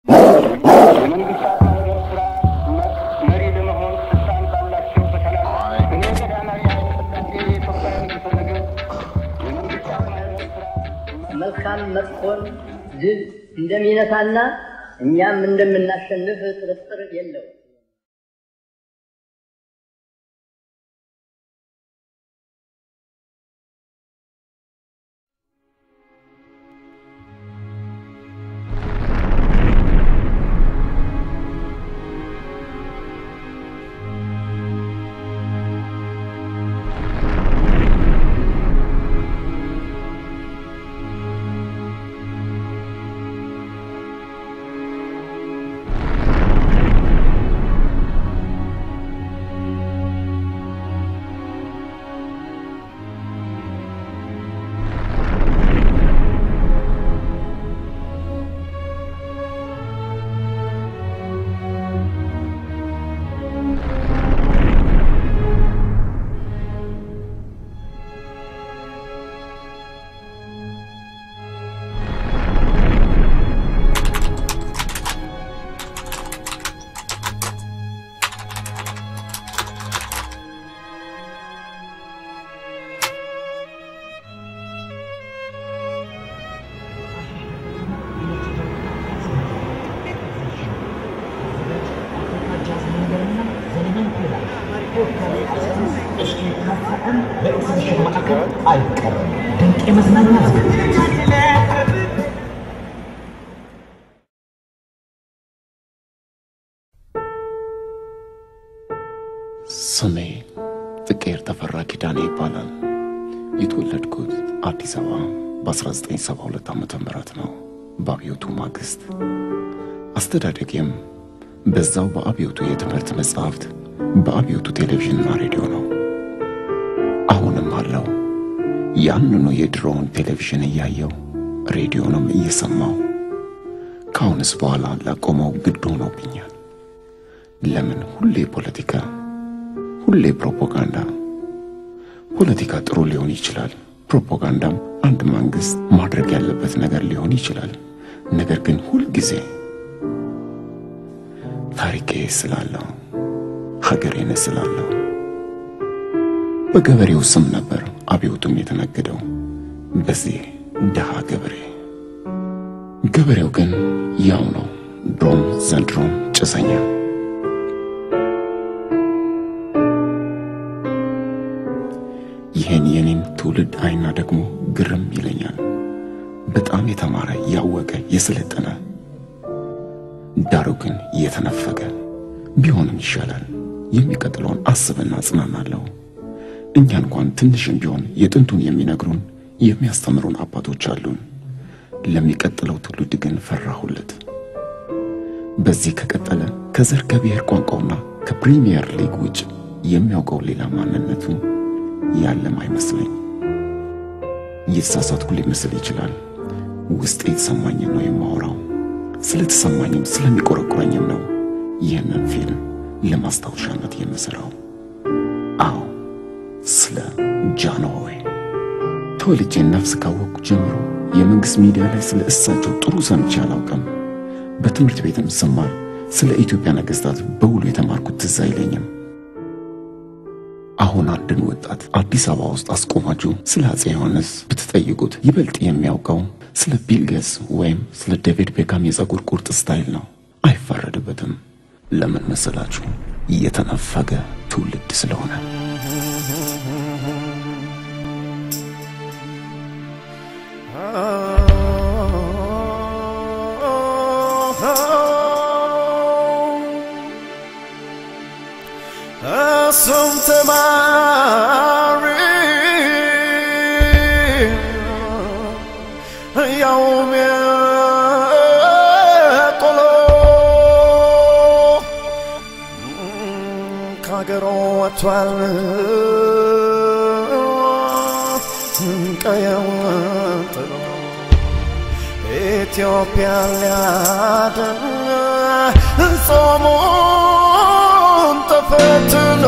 የመንግስታት ማህበር ስራ መሪ ለመሆን ስልጣን ባላቸው በተለይ እኔ ቀዳማዊ ኃይለ ሥላሴ የኢትዮጵያ ንጉሠ ነገሥት የመንግስታት ማህበር ስራ መልካም መጥፎን ድል እንደሚነሳና እኛም እንደምናሸንፍ ጥርጥር የለው። በኤግዚቢሽን ማዕከል አይቀርም። ድንቅ የመዝናኛ ዝግጅት ስሜ ጥቄር ተፈራ ኪዳኔ ይባላል። የተወለድኩት አዲስ አበባ በ1972 ዓ ም ነው በአብዮቱ ማግስት። አስተዳደጌም በዛው በአብዮቱ የትምህርት መጽሐፍት፣ በአብዮቱ ቴሌቪዥንና ሬዲዮ ነው። አሁንም አለው ያንኑ የድሮውን ቴሌቪዥን እያየው ሬዲዮንም እየሰማው ከአሁንስ በኋላ ላቆመው ግድ ሆኖብኛል። ለምን ሁሌ ፖለቲካ ሁሌ ፕሮፓጋንዳ። ፖለቲካ ጥሩ ሊሆን ይችላል። ፕሮፓጋንዳም አንድ መንግስት ማድረግ ያለበት ነገር ሊሆን ይችላል። ነገር ግን ሁልጊዜ ታሪኬ ስላለው ሀገሬን ስላለው በገበሬው ስም ነበር አብዮቱም የተነገደው በዚህ ድሃ ገበሬ። ገበሬው ግን ያው ነው፣ ድሮም ዘንድሮም ጭሰኛ። ይህን የኔን ትውልድ አይና ደግሞ ግርም ይለኛል። በጣም የተማረ ያወቀ የሰለጠነ ዳሩ ግን የተነፈገ ቢሆንም ይሻላል። የሚቀጥለውን አስብና ጽናናለሁ። እኛ እንኳን ትንሽም ቢሆን የጥንቱን የሚነግሩን የሚያስተምሩን አባቶች አሉን። ለሚቀጥለው ትውልድ ግን ፈራሁለት። በዚህ ከቀጠለ ከዘር ከብሔር ቋንቋውና ከፕሪሚየር ሊግ ውጭ የሚያውቀው ሌላ ማንነቱ ያለም አይመስለኝ። እየተሳሳትኩ ሊመስል ይችላል። ውስጤ የተሰማኝን ነው የማወራው። ስለተሰማኝም ስለሚቆረቁረኝም ነው ይህንን ፊልም ለማስታወሻነት የምሰራው። አዎ ስለ ጃንሆይ ተወልጄ ነፍስ ካወቅኩ ጀምሮ የመንግሥት ሚዲያ ላይ ስለ እሳቸው ጥሩ ሰምቼ አላውቅም። በትምህርት ቤትም ስማር ስለ ኢትዮጵያ ነገሥታት በውሉ የተማርኩት ትዝ አይለኝም። አሁን አንድን ወጣት አዲስ አበባ ውስጥ አስቆማችሁ ስለ አፄ ዮሐንስ ብትጠይቁት ይበልጥ የሚያውቀው ስለ ቢል ጌትስ ወይም ስለ ዴቪድ ቤካም የፀጉር ቁርጥ ስታይል ነው። አይፈረድበትም። ለምን መሰላችሁ? እየተነፈገ ትውልድ ስለሆነ። እሱም ተማሪ ያውም የቆሎ ከአገሮ ወጥቷል ቀየውን ጥሎ ኢትዮጵያ ሊያድን ጾሙን ተፈትኖ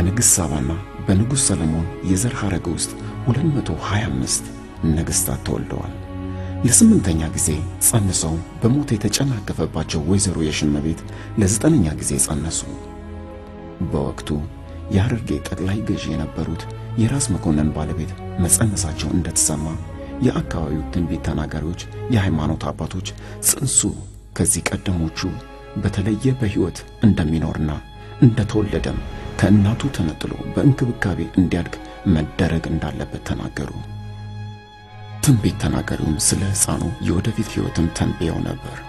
በንግሥት ሳባና በንጉሥ ሰለሞን የዘር ሐረግ ውስጥ 225 ነገሥታት ተወልደዋል። ለስምንተኛ ጊዜ ጸንሰው በሞት የተጨናገፈባቸው ወይዘሮ የሽመቤት ለዘጠነኛ ጊዜ ጸነሱ። በወቅቱ የሐረርጌ ጠቅላይ ገዢ የነበሩት የራስ መኮንን ባለቤት መጸነሳቸው እንደተሰማ የአካባቢው ትንቢት ተናጋሪዎች፣ የሃይማኖት አባቶች ጽንሱ ከዚህ ቀደሞቹ በተለየ በሕይወት እንደሚኖርና እንደተወለደም ከእናቱ ተነጥሎ በእንክብካቤ እንዲያድግ መደረግ እንዳለበት ተናገሩ። ትንቢት ተናጋሪውም ስለ ሕፃኑ የወደፊት ሕይወትም ተንብየው ነበር።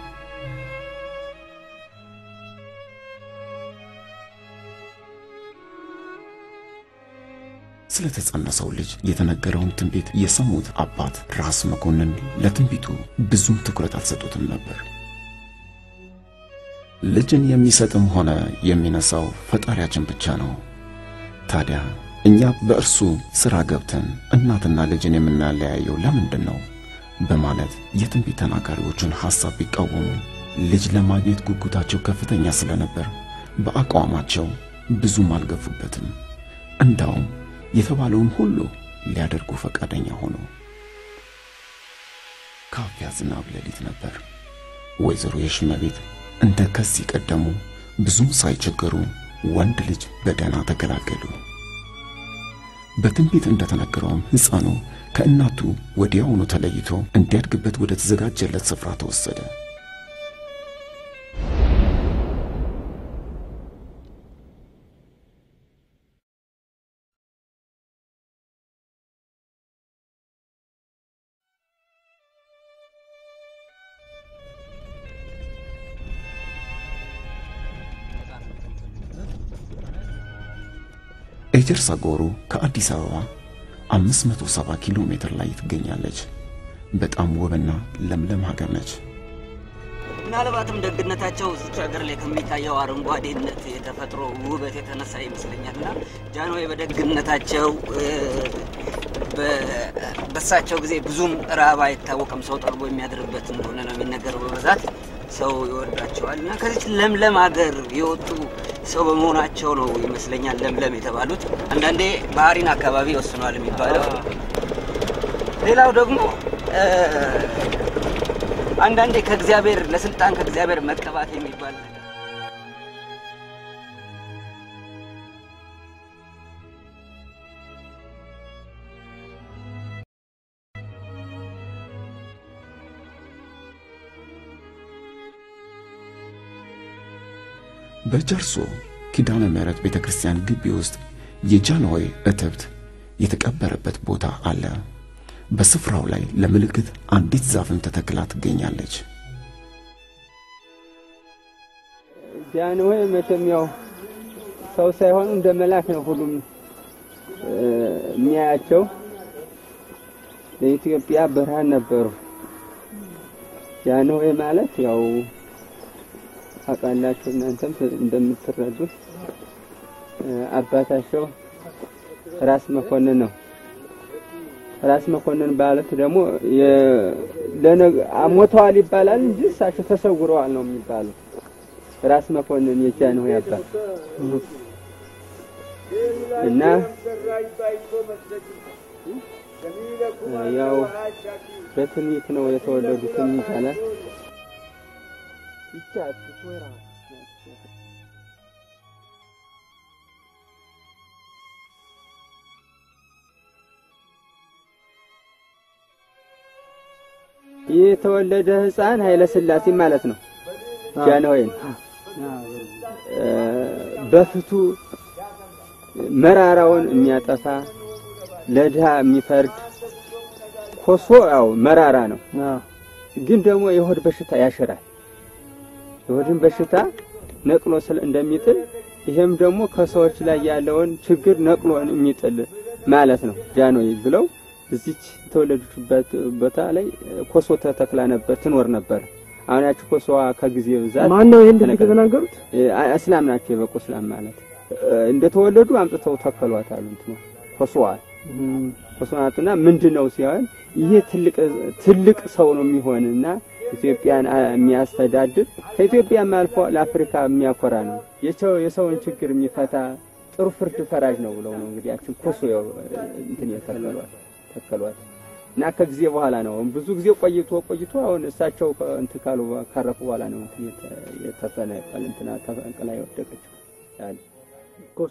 ስለተጸነሰው ልጅ የተነገረውን ትንቢት የሰሙት አባት ራስ መኮንን ለትንቢቱ ብዙም ትኩረት አልሰጡትም ነበር። ልጅን የሚሰጥም ሆነ የሚነሳው ፈጣሪያችን ብቻ ነው። ታዲያ እኛ በእርሱ ሥራ ገብተን እናትና ልጅን የምናለያየው ለምንድን ነው? በማለት የትንቢት ተናጋሪዎቹን ሐሳብ ቢቃወሙ ልጅ ለማግኘት ጉጉታቸው ከፍተኛ ስለነበር በአቋማቸው ብዙም አልገፉበትም። እንዳውም የተባለውን ሁሉ ሊያደርጉ ፈቃደኛ ሆኑ። ካፊያ ዝናብ ሌሊት ነበር። ወይዘሮ የሽመቤት እንደ ከዚህ ቀደሙ ብዙም ሳይቸገሩ ወንድ ልጅ በደህና ተገላገሉ። በትንቢት እንደተነገረውም ሕፃኑ ከእናቱ ወዲያውኑ ተለይቶ እንዲያድግበት ወደ ተዘጋጀለት ስፍራ ተወሰደ። ኤጀርሳ ጎሮ ከአዲስ አበባ 570 ኪሎ ሜትር ላይ ትገኛለች። በጣም ውብና ለምለም ሀገር ነች። ምናልባትም ደግነታቸው እዚች ሀገር ላይ ከሚታየው አረንጓዴነት የተፈጥሮ ውበት የተነሳ ይመስለኛልና ጃንሆይ በደግነታቸው በሳቸው ጊዜ ብዙም ረሃብ አይታወቅም። ሰው ጠርቦ የሚያድርበት እንደሆነ ነው የሚነገረው። በብዛት ሰው ይወዳቸዋል እና ከዚች ለምለም ሀገር የወጡ ሰው በመሆናቸው ነው ይመስለኛል ለምለም የተባሉት። አንዳንዴ ባህሪን አካባቢ ይወስኗል የሚባለው። ሌላው ደግሞ አንዳንዴ ከእግዚአብሔር ለስልጣን ከእግዚአብሔር መቀባት የሚባል ነገር በጀርሶ ኪዳነ ምሕረት ቤተ ክርስቲያን ግቢ ውስጥ የጃንሆይ እትብት የተቀበረበት ቦታ አለ። በስፍራው ላይ ለምልክት አንዲት ዛፍም ተተክላ ትገኛለች። ጃንሆይ መቼም ያው ሰው ሳይሆኑ እንደ መልአክ ነው ሁሉም የሚያያቸው። ለኢትዮጵያ ብርሃን ነበሩ። ጃንሆይ ማለት ያው ታውቃላችሁ እናንተም እንደምትረዱት አባታቸው ራስ መኮንን ነው። ራስ መኮንን ማለት ደግሞ ሞተዋል ይባላል እንጂ እሳቸው ተሰውረዋል ነው የሚባለው። ራስ መኮንን የጃንሆይ አባት እና ያው በትንቢት ነው የተወለዱትም ይባላል። ብቻ ትወራ ይህ የተወለደ ሕፃን ኃይለ ሥላሴ ማለት ነው። ጃንሆይን በፍቱ መራራውን የሚያጠፋ ለድሃ የሚፈርድ ኮሶ ያው መራራ ነው፣ ግን ደግሞ የሆድ በሽታ ያሽራል። የሆድን በሽታ ነቅሎ ስለ እንደሚጥል ይሄም ደግሞ ከሰዎች ላይ ያለውን ችግር ነቅሎ የሚጥል ማለት ነው ጃንሆይ ብለው እዚች የተወለደችበት ቦታ ላይ ኮሶ ተተክላ ነበር ትኖር ነበር። አሁን ያቺ ኮሶዋ ከጊዜ ብዛት ማን ነው ይሄን ድርጊት የተናገሩት? እስላም ናቸው የበቁ እስላም ማለት እንደተወለዱ አምጥተው ተከሏት አሉ እንትኑ ኮሶዋል ኮሶናቱና ምንድን ነው ሲሆን ይሄ ትልቅ ትልቅ ሰው ነው የሚሆንና ኢትዮጵያን የሚያስተዳድር ከኢትዮጵያም አልፎ ለአፍሪካ የሚያኮራ ነው። የሰው የሰውን ችግር የሚፈታ ጥሩ ፍርድ ፈራጅ ነው ብለው ነው እንግዲህ ያችን ኮሶ ያው እንትን የተከሏት ተከሏት እና ከጊዜ በኋላ ነው ብዙ ጊዜ ቆይቶ ቆይቶ አሁን እሳቸው ከ- እንትን ካሉ ካረፉ በኋላ ነው እንትን የተ- የተፈነቀለ እንትና ተፈንቅላ የወደቀችው ያለ ኮሶ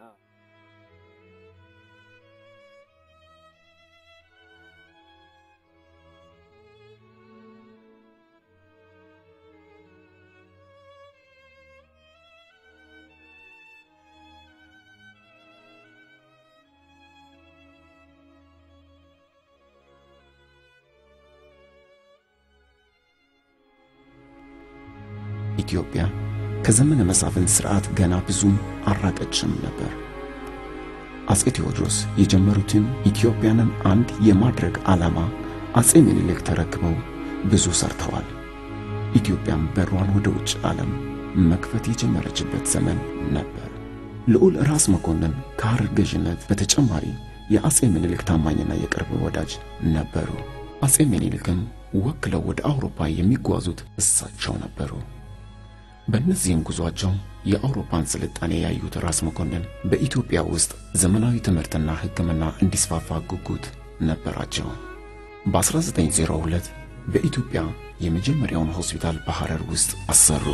ኢትዮጵያ ከዘመነ መሳፍንት ሥርዓት ገና ብዙም አራቀችም ነበር። አጼ ቴዎድሮስ የጀመሩትን ኢትዮጵያንን አንድ የማድረግ ዓላማ አጼ ምኒልክ ተረክበው ብዙ ሰርተዋል። ኢትዮጵያም በሯን ወደ ውጭ ዓለም መክፈት የጀመረችበት ዘመን ነበር። ልዑል ራስ መኮንን ከሐረር ገዥነት በተጨማሪ የአጼ ምኒልክ ታማኝና የቅርብ ወዳጅ ነበሩ። አጼ ምኒልክም ወክለው ወደ አውሮፓ የሚጓዙት እሳቸው ነበሩ። በእነዚህም ጉዟቸው የአውሮፓን ስልጣኔ ያዩት ራስ መኮንን በኢትዮጵያ ውስጥ ዘመናዊ ትምህርትና ሕክምና እንዲስፋፋ ጉጉት ነበራቸው። በ1902 በኢትዮጵያ የመጀመሪያውን ሆስፒታል በሐረር ውስጥ አሰሩ።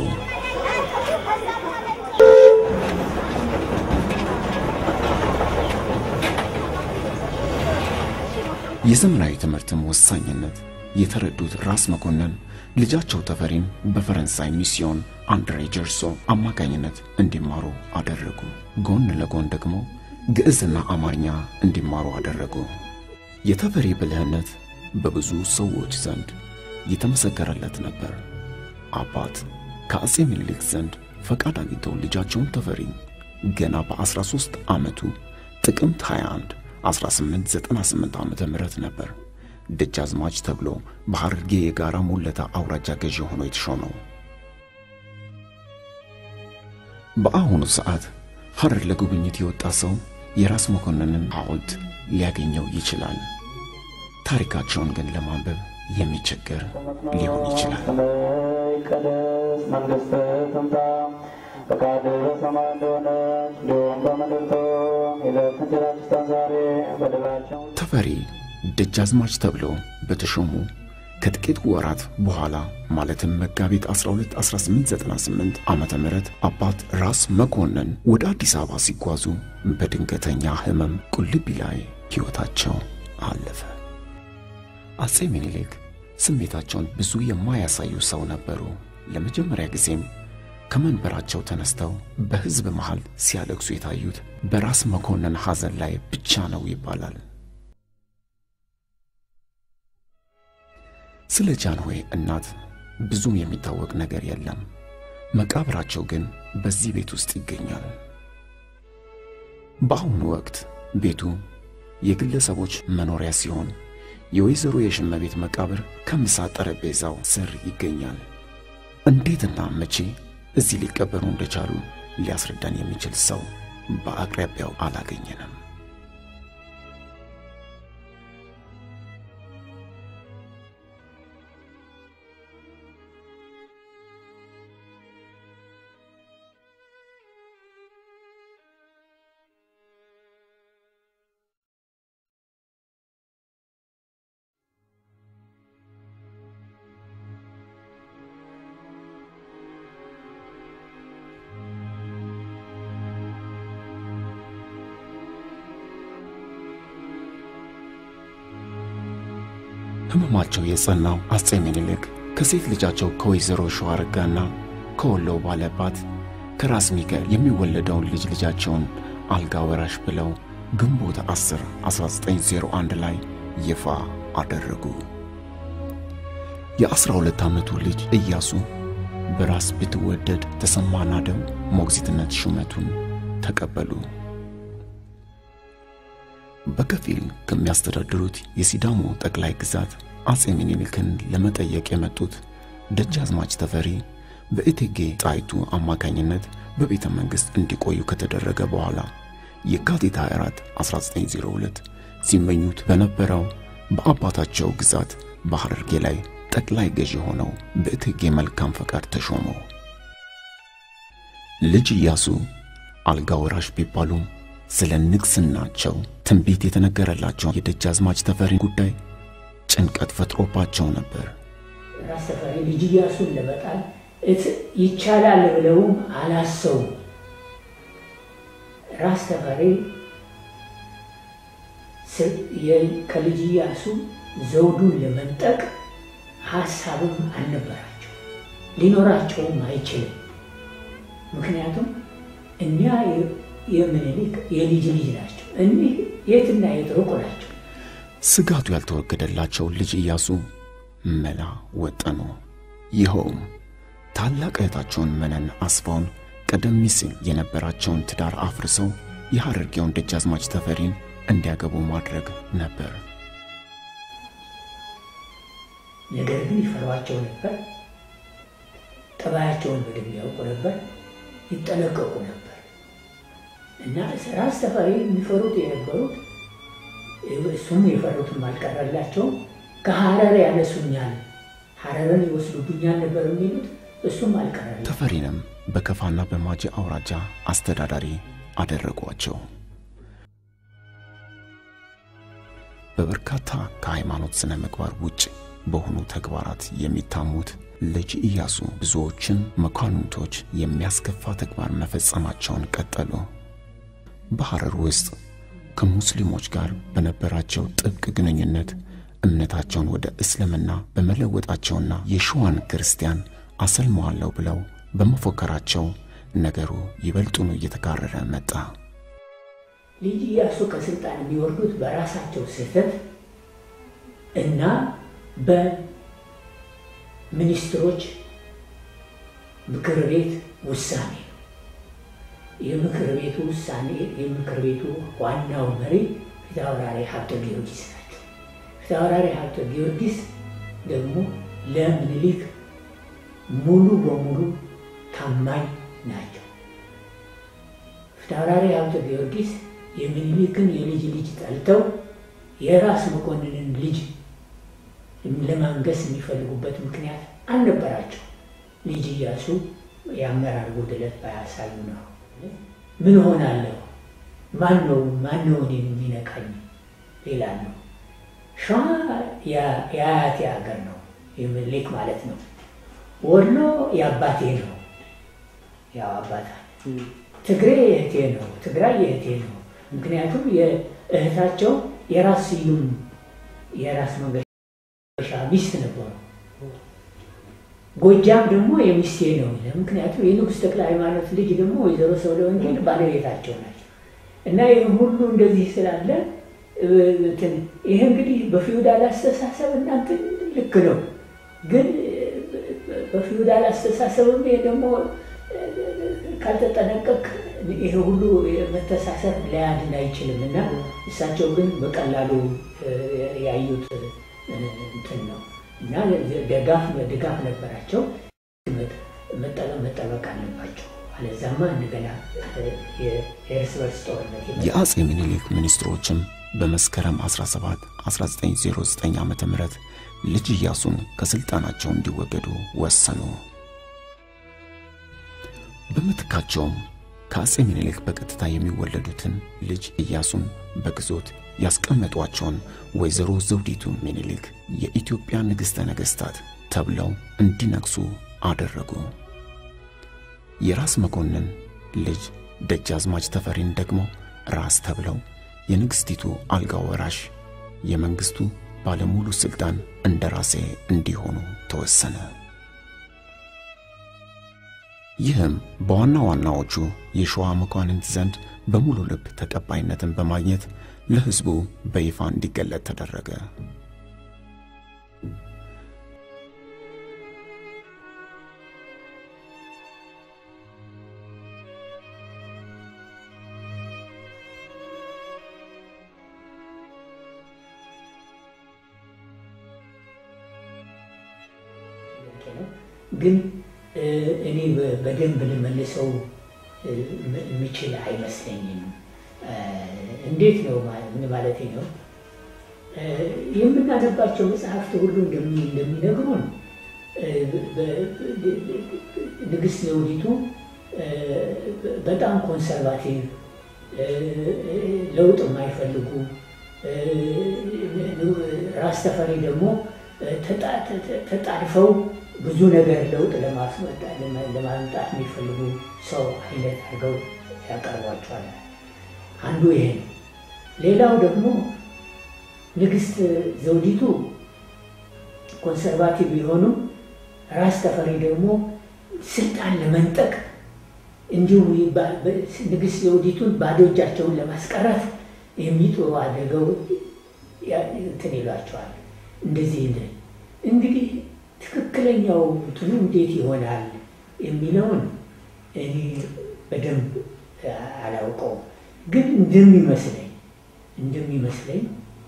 የዘመናዊ ትምህርትም ወሳኝነት የተረዱት ራስ መኮንን ልጃቸው ተፈሪን በፈረንሳይ ሚስዮን አንድሬ ጀርሶ አማካኝነት እንዲማሩ አደረጉ። ጎን ለጎን ደግሞ ግዕዝና አማርኛ እንዲማሩ አደረጉ። የተፈሪ ብልህነት በብዙ ሰዎች ዘንድ የተመሰከረለት ነበር። አባት ከአጼ ምኒልክ ዘንድ ፈቃድ አግኝተው ልጃቸውን ተፈሪ ገና በ13 ዓመቱ ጥቅምት 21 1898 ዓመተ ምህረት ነበር ደጃዝማች ተብሎ በሐረርጌ የጋራ ሙለታ አውራጃ ገዢ ሆኖ የተሾመው። በአሁኑ ሰዓት ሐረር ለጉብኝት የወጣ ሰው የራስ መኮንንን ሐውልት ሊያገኘው ይችላል። ታሪካቸውን ግን ለማንበብ የሚቸገር ሊሆን ይችላል። ይቀደስ መንግሥትህ ትምጣ ፈቃድህ በሰማይ እንደሆነች እንዲሁም በምድር ትሁን። የዕለት እንጀራችንን ስጠን ዛሬ በደላችን ተፈሪ ደጃዝማች ተብለው በተሾሙ ከጥቂት ወራት በኋላ ማለትም መጋቢት 12 1898 ዓመተ ምህረት አባት ራስ መኮንን ወደ አዲስ አበባ ሲጓዙ በድንገተኛ ሕመም ቁልቢ ላይ ሕይወታቸው አለፈ። አጼ ምኒልክ ስሜታቸውን ብዙ የማያሳዩ ሰው ነበሩ። ለመጀመሪያ ጊዜም ከመንበራቸው ተነስተው በሕዝብ መሃል ሲያለቅሱ የታዩት በራስ መኮንን ሐዘን ላይ ብቻ ነው ይባላል። ስለ ጃንሆይ እናት ብዙም የሚታወቅ ነገር የለም። መቃብራቸው ግን በዚህ ቤት ውስጥ ይገኛል። በአሁኑ ወቅት ቤቱ የግለሰቦች መኖሪያ ሲሆን የወይዘሮ የሽመቤት መቃብር ከምሳ ጠረጴዛው ስር ይገኛል። እንዴትና መቼ እዚህ ሊቀበሩ እንደቻሉ ሊያስረዳን የሚችል ሰው በአቅራቢያው አላገኘንም። ሕመማቸው የጸናው አጼ ምኒልክ ከሴት ልጃቸው ከወይዘሮ ሸዋረጋና ከወሎ ባለባት ከራስ ሚካኤል የሚወለደውን ልጅ ልጃቸውን አልጋ ወራሽ ብለው ግንቦት 10 1901 ላይ ይፋ አደረጉ። የ12 ዓመቱ ልጅ ኢያሱ በራስ ብትወደድ ተሰማ ናደው ሞግዚትነት ሹመቱን ተቀበሉ። በከፊል ከሚያስተዳድሩት የሲዳሞ ጠቅላይ ግዛት አጼ ምኒልክን ለመጠየቅ የመጡት ደጃዝማች ተፈሪ በእቴጌ ጣይቱ አማካኝነት በቤተ መንግሥት እንዲቆዩ ከተደረገ በኋላ የካቲት 24 1902 ሲመኙት በነበረው በአባታቸው ግዛት በሐረርጌ ላይ ጠቅላይ ገዢ ሆነው በእቴጌ መልካም ፈቃድ ተሾሙ። ልጅ ኢያሱ አልጋ ወራሽ ቢባሉም ስለ ንግስናቸው ትንቢት የተነገረላቸው የደጃዝማች ተፈሪ ጉዳይ ጭንቀት ፈጥሮባቸው ነበር። ራስ ተፈሪ ልጅ ኢያሱን ለመጣል ይቻላል ብለውም አላሰቡም። ራስ ተፈሪ ከልጅ ኢያሱ ዘውዱን ለመንጠቅ ሀሳብም አልነበራቸው፣ ሊኖራቸውም አይችልም። ምክንያቱም እኒያ የምኒልክ የልጅ ልጅ ናቸው። እኒህ የትና የት ሩቅ ናቸው። ስጋቱ ያልተወገደላቸው ልጅ ኢያሱ መላ ወጠኑ። ይኸውም ታላቅ እህታቸውን መነን አስፋውን ቀደም ሲል የነበራቸውን ትዳር አፍርሰው የሐረርጌውን ደጃዝማች ተፈሪን እንዲያገቡ ማድረግ ነበር። ነገር ግን ይፈሯቸው ነበር። ጠባያቸውን በደንብ ያውቁ ነበር፣ ይጠነቀቁ ነበር እና ራስ ተፈሪ የሚፈሩት የነበሩት እሱም የፈሩትም አልቀረላቸውም። ከሐረር ያነሱኛል፣ ሐረርን ይወስዱብኛል ነበር የሚሉት እሱም አልቀረላቸው። ተፈሪንም በከፋና በማጀ አውራጃ አስተዳዳሪ አደረጓቸው። በበርካታ ከሃይማኖት ስነ ምግባር ውጭ በሆኑ ተግባራት የሚታሙት ልጅ ኢያሱ ብዙዎችን መኳንንቶች የሚያስከፋ ተግባር መፈጸማቸውን ቀጠሉ። በሐረር ውስጥ ከሙስሊሞች ጋር በነበራቸው ጥብቅ ግንኙነት እምነታቸውን ወደ እስልምና በመለወጣቸውና የሸዋን ክርስቲያን አሰልመዋለሁ ብለው በመፎከራቸው ነገሩ ይበልጡኑ እየተካረረ መጣ። ልጅ ኢያሱ ከስልጣን የሚወርዱት በራሳቸው ስህተት እና በሚኒስትሮች ምክር ቤት ውሳኔ ነው። የምክር ቤቱ ውሳኔ የምክር ቤቱ ዋናው መሪ ፊታውራሪ ሀብተ ጊዮርጊስ ናቸው። ፊታውራሪ ሀብተ ጊዮርጊስ ደግሞ ለምኒልክ ሙሉ በሙሉ ታማኝ ናቸው። ፊታውራሪ ሀብተ ጊዮርጊስ የሚኒሊክን የልጅ ልጅ ጠልተው የራስ መኮንንን ልጅ ለማንገስ የሚፈልጉበት ምክንያት አልነበራቸው። ልጅ ኢያሱ የአመራር ጉድለት ባያሳዩ ነው። ምን ሆናለሁ? ማን ነው ማን ነው እኔን የሚነካኝ? ሌላ ነው። ሸዋ የአያቴ ሀገር ነው፣ የሚኒሊክ ማለት ነው። ወሎ የአባቴ ነው፣ ያው አባታ ትግሬ የእህቴ ነው፣ ትግራይ የእህቴ ነው። ምክንያቱም የእህታቸው የራስ ስዩም የራስ መንገሻ ሚስት ነበሩ። ጎጃም ደግሞ የሚስቴ ነው። ምክንያቱም የንጉሥ ተክለ ሃይማኖት ልጅ ደግሞ ወይዘሮ ሰብለ ወንጌል ባለቤታቸው ናቸው። እና ይህ ሁሉ እንደዚህ ስላለ ይህ እንግዲህ በፊውዳል አስተሳሰብ እናንተ ልክ ነው፣ ግን በፊውዳል አስተሳሰብም ይሄ ደግሞ ካልተጠነቀቅ ይሄ ሁሉ መተሳሰብ ሊያድን አይችልም። እና እሳቸው ግን በቀላሉ ያዩት እንትን ነው እና ደጋፍ ድጋፍ ነበራቸው። መጠበቅ አለባቸው፣ አለዛማ እንደገና የእርስ በርስ ጦርነት የአጼ ምኒልክ ሚኒስትሮችም በመስከረም 17 1909 ዓ ም ልጅ ኢያሱን ከሥልጣናቸው እንዲወገዱ ወሰኑ። በምትካቸውም ከአጼ ምኒልክ በቀጥታ የሚወለዱትን ልጅ ኢያሱን በግዞት ያስቀመጧቸውን ወይዘሮ ዘውዲቱ ምኒልክ የኢትዮጵያ ንግሥተ ነገሥታት ተብለው እንዲነግሱ አደረጉ። የራስ መኮንን ልጅ ደጃዝማች ተፈሪን ደግሞ ራስ ተብለው የንግሥቲቱ አልጋ ወራሽ የመንግሥቱ ባለሙሉ ሥልጣን እንደ ራሴ እንዲሆኑ ተወሰነ። ይህም በዋና ዋናዎቹ የሸዋ መኳንንት ዘንድ በሙሉ ልብ ተቀባይነትን በማግኘት ለሕዝቡ በይፋ እንዲገለጥ ተደረገ። ግን እኔ በደንብ ልመልሰው የምችል አይመስለኝም። እንዴት ነው ምን ማለት ነው? የምናነባቸው መጽሐፍት ሁሉ እንደሚነግሩን ንግሥት ዘውዲቱ በጣም ኮንሰርቫቲቭ ለውጥ የማይፈልጉ ራስ ተፈሪ ደግሞ ተጣድፈው ብዙ ነገር ለውጥ ለማምጣት የሚፈልጉ ሰው አይነት አድርገው ያቀርቧቸዋል። አንዱ ይሄ ነው። ሌላው ደግሞ ንግስት ዘውዲቱ ኮንሰርቫቲቭ የሆኑ ራስ ተፈሪ ደግሞ ስልጣን ለመንጠቅ እንዲሁም ንግስት ዘውዲቱን ባዶ እጃቸውን ለማስቀረት የሚጥሩ አድርገው እንትን ይሏቸዋል። እንደዚህ እንግዲህ ትክክለኛው እንትኑ እንዴት ይሆናል የሚለውን እኔ በደንብ አላውቀውም፣ ግን እንደሚመስለኝ እንደሚመስለኝ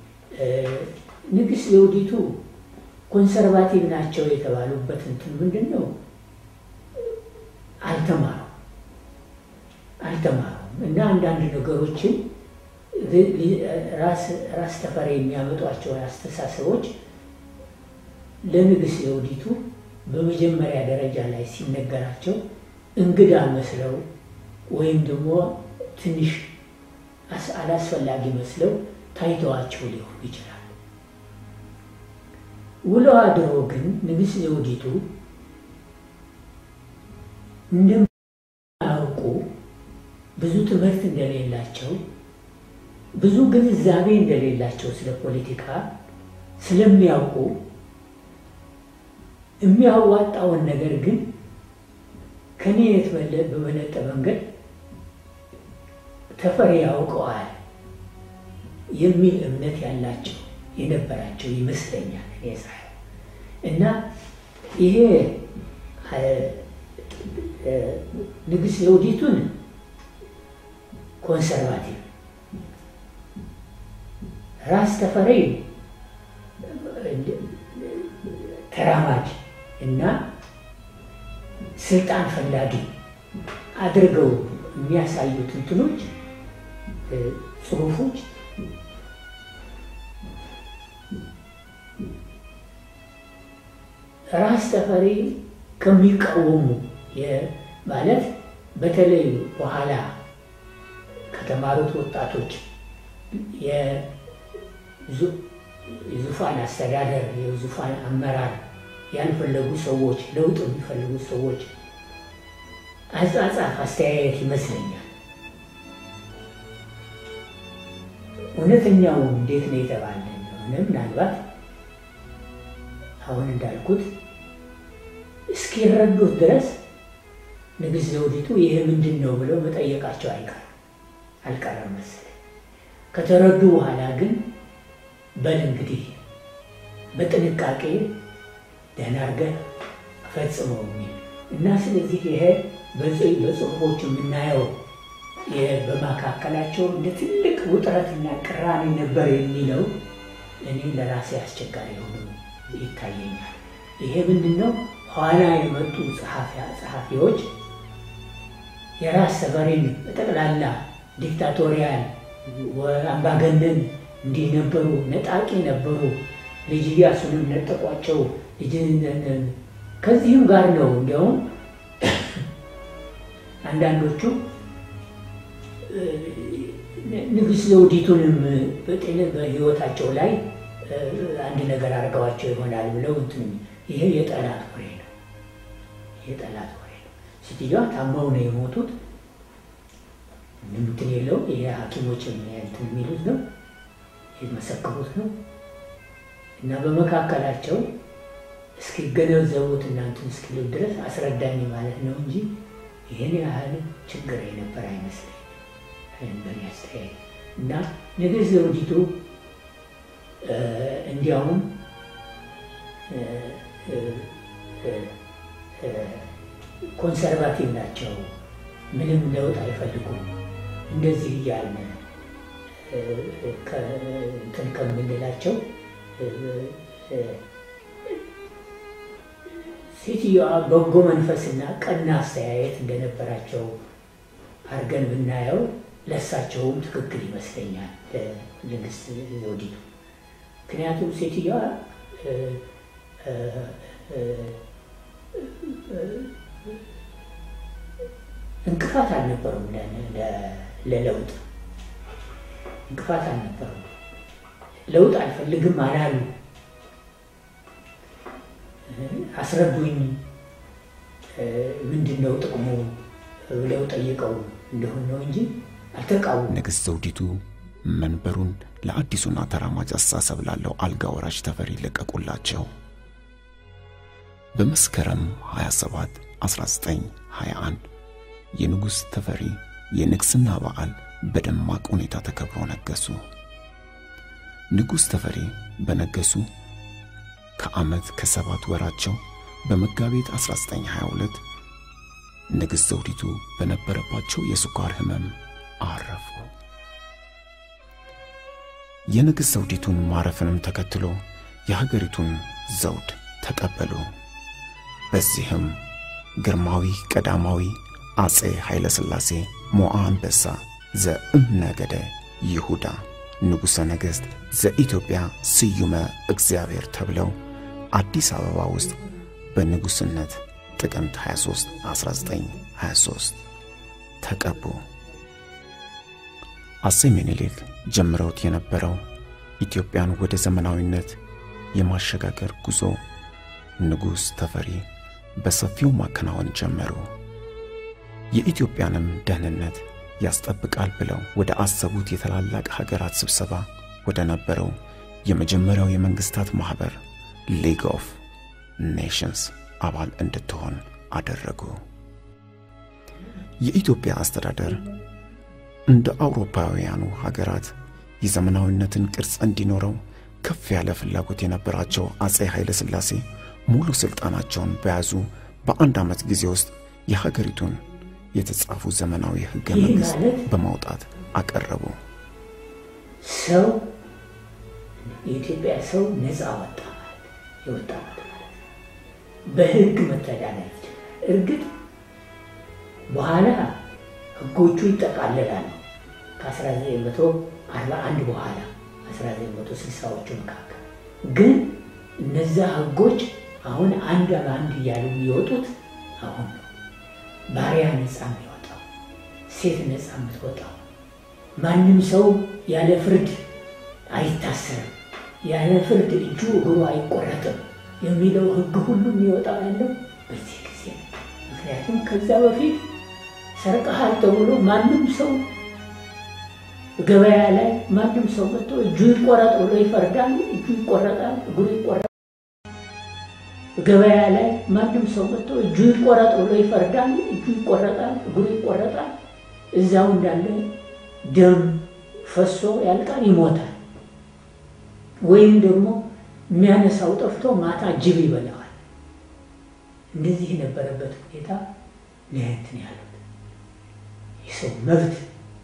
ንግስት ዘውዲቱ ኮንሰርቫቲቭ ናቸው የተባሉበት እንትን ምንድን ነው? አልተማሩም አልተማሩም እና አንዳንድ ነገሮችን ራስ ተፈሪ የሚያመጧቸውን አስተሳሰቦች ለንግስት ዘውዲቱ በመጀመሪያ ደረጃ ላይ ሲነገራቸው እንግዳ መስለው ወይም ደግሞ ትንሽ አላስፈላጊ መስለው ታይተዋቸው ሊሆኑ ይችላል። ውሎ አድሮ ግን ንግስት ዘውዲቱ እንደማያውቁ ብዙ ትምህርት እንደሌላቸው ብዙ ግንዛቤ እንደሌላቸው ስለ ፖለቲካ ስለሚያውቁ የሚያዋጣውን ነገር ግን ከኔ በበለጠ መንገድ ተፈሪ ያውቀዋል የሚል እምነት ያላቸው የነበራቸው ይመስለኛል እኔ ሳየው እና ይሄ ንግስት ዘውዲቱን ኮንሰርቫቲቭ ራስ ተፈሪ ተራማጅ እና ስልጣን ፈላጊ አድርገው የሚያሳዩት እንትኖች ጽሁፎች ራስ ተፈሪ ከሚቃወሙ ማለት በተለይ በኋላ ከተማሩት ወጣቶች የዙፋን አስተዳደር የዙፋን አመራር ያልፈለጉ ሰዎች ለውጥ የሚፈልጉ ሰዎች አጻጻፍ አስተያየት ይመስለኛል። እውነተኛው እንዴት ነው የተባለ እንደሆነ ምናልባት አሁን እንዳልኩት እስኪረዱት ድረስ ንግስት ዘውዲቱ ይሄ ምንድን ነው ብለው መጠየቃቸው አይቀርም አልቀረም መሰለኝ። ከተረዱ በኋላ ግን በል እንግዲህ በጥንቃቄ ደህና አድርገህ ፈጽመው የሚል እና ስለዚህ ይሄ በጽሁፎች የምናየው በመካከላቸው እንደ ትልቅ ውጥረትና ቅራኔ ነበር የሚለው እኔ ለራሴ አስቸጋሪ ሆኖ ይታየኛል። ይሄ ምንድን ነው? ኋላ የመጡ ጸሐፊዎች የራስ ተፈሪን በጠቅላላ ዲክታቶሪያል አምባገነን እንዲህ ነበሩ፣ ነጣቂ ነበሩ፣ ልጅ ኢያሱንም ነጠቋቸው። ከዚህም ጋር ነው እንዲያውም አንዳንዶቹ ንግስት ዘውዲቱንም በጤነ በህይወታቸው ላይ አንድ ነገር አድርገዋቸው ይሆናል ብለው እንትን ይሄ የጠላት ወሬ ነው። የጠላት ወሬ ነው። ሴትዮዋ ታማው ነው የሞቱት። እንትን የለው ይሄ ሐኪሞች እንትን የሚሉት ነው የመሰከሩት ነው እና በመካከላቸው እስኪገነዘቡት እናንትን እስኪሉ ድረስ አስረዳኝ ማለት ነው እንጂ ይህን ያህል ችግር የነበር አይመስለኝ በእኔ አስተያየት እና ንግስት ዘውዲቱ እንዲያውም ኮንሰርቫቲቭ ናቸው፣ ምንም ለውጥ አይፈልጉም። እንደዚህ እያልን እንትን ከምንላቸው ሴትዮዋ በጎ መንፈስና ቀና አስተያየት እንደነበራቸው አድርገን ብናየው ለእሳቸውም ትክክል ይመስለኛል ንግስት ዘውዲቱ። ምክንያቱም ሴትዮዋ እንቅፋት አልነበሩም ለለውጥ እንቅፋት አልነበሩም። ለውጥ አልፈልግም አላሉ። አስረዱኝ፣ ምንድን ነው ጥቅሙ ብለው ጠይቀው እንደሆን ነው እንጂ አልተቃወሙም። ንግሥት ዘውዲቱ መንበሩን ለአዲሱና ተራማጅ አስተሳሰብ ላለው አልጋ ወራሽ ተፈሪ ለቀቁላቸው። በመስከረም 27 1921 የንጉሥ ተፈሪ የንግሥና በዓል በደማቅ ሁኔታ ተከብሮ ነገሱ። ንጉሥ ተፈሪ በነገሱ ከዓመት ከሰባት ወራቸው በመጋቢት 1922 ንግሥት ዘውዲቱ በነበረባቸው የስኳር ሕመም አረፉ። የንግሥት ዘውዲቱን ማረፍንም ተከትሎ የሀገሪቱን ዘውድ ተቀበሉ። በዚህም ግርማዊ ቀዳማዊ አጼ ኃይለ ሥላሴ ሞዓ አንበሳ ዘእምነገደ ይሁዳ ንጉሠ ነገሥት ዘኢትዮጵያ ስዩመ እግዚአብሔር ተብለው አዲስ አበባ ውስጥ በንጉሥነት ጥቅምት 23 1923 ተቀቡ። አጼ ምኒልክ ጀምረውት የነበረው ኢትዮጵያን ወደ ዘመናዊነት የማሸጋገር ጉዞ ንጉሥ ተፈሪ በሰፊው ማከናወን ጀመሩ። የኢትዮጵያንም ደህንነት ያስጠብቃል ብለው ወደ አሰቡት የታላላቅ ሀገራት ስብሰባ ወደ ነበረው የመጀመሪያው የመንግስታት ማኅበር ሊግ ኦፍ ኔሽንስ አባል እንድትሆን አደረጉ። የኢትዮጵያ አስተዳደር እንደ አውሮፓውያኑ ሀገራት የዘመናዊነትን ቅርጽ እንዲኖረው ከፍ ያለ ፍላጎት የነበራቸው አጼ ኃይለ ሥላሴ ሙሉ ሥልጣናቸውን በያዙ በአንድ ዓመት ጊዜ ውስጥ የሀገሪቱን የተጻፉ ዘመናዊ ሕገ ይህ መንግሥት ማለት በማውጣት አቀረቡ። ሰው የኢትዮጵያ ሰው ነፃ ወጣ ማለት የወጣበት ማለት ነው። በህግ መተዳደር ይችላል። እርግጥ በኋላ ህጎቹ ይጠቃለላሉ። ከ1941 በኋላ 1960ዎቹ መካከል ግን እነዛ ህጎች አሁን አንድ በአንድ እያሉ የሚወጡት አሁን ነው። ባሪያ ነፃ የሚወጣው፣ ሴት ነፃ የምትወጣው፣ ማንም ሰው ያለ ፍርድ አይታሰርም፣ ያለ ፍርድ እጁ እግሩ አይቆረጥም የሚለው ህግ ሁሉ የሚወጣው ያለው በዚህ ጊዜ ነው። ምክንያቱም ከዛ በፊት ሰርቀሃል ተብሎ ማንም ሰው ገበያ ላይ ማንም ሰው መጥቶ እጁ ይቆረጥ ብሎ ይፈርዳል። እጁ ይቆረጣል፣ እግሩ ይቆረጣል። ገበያ ላይ ማንም ሰው መጥቶ እጁ ይቆረጥ ብሎ ይፈርዳል። እጁ ይቆረጣል፣ እግሩ ይቆረጣል። እዛው እንዳለ ደም ፈሶ ያልቃል፣ ይሞታል። ወይም ደግሞ የሚያነሳው ጠፍቶ ማታ ጅብ ይበላዋል። እንደዚህ የነበረበት ሁኔታ ለእንትን ያሉት የሰው መብት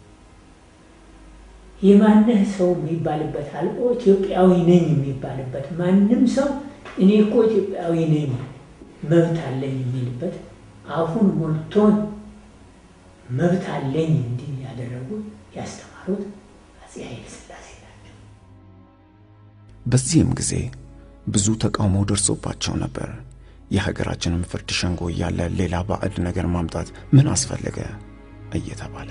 የማንህ ሰው የሚባልበት አልቆ ኢትዮጵያዊ ነኝ የሚባልበት ማንም ሰው እኔ እኮ ኢትዮጵያዊ ነኝ መብት አለኝ የሚልበት አፉን ሞልቶን መብት አለኝ እንዲህ ያደረጉት ያስተማሩት አፄ ኃይለ ሥላሴ ናቸው። በዚህም ጊዜ ብዙ ተቃውሞ ደርሶባቸው ነበር። የሀገራችንን ፍርድ ሸንጎ እያለ ሌላ ባዕድ ነገር ማምጣት ምን አስፈለገ እየተባለ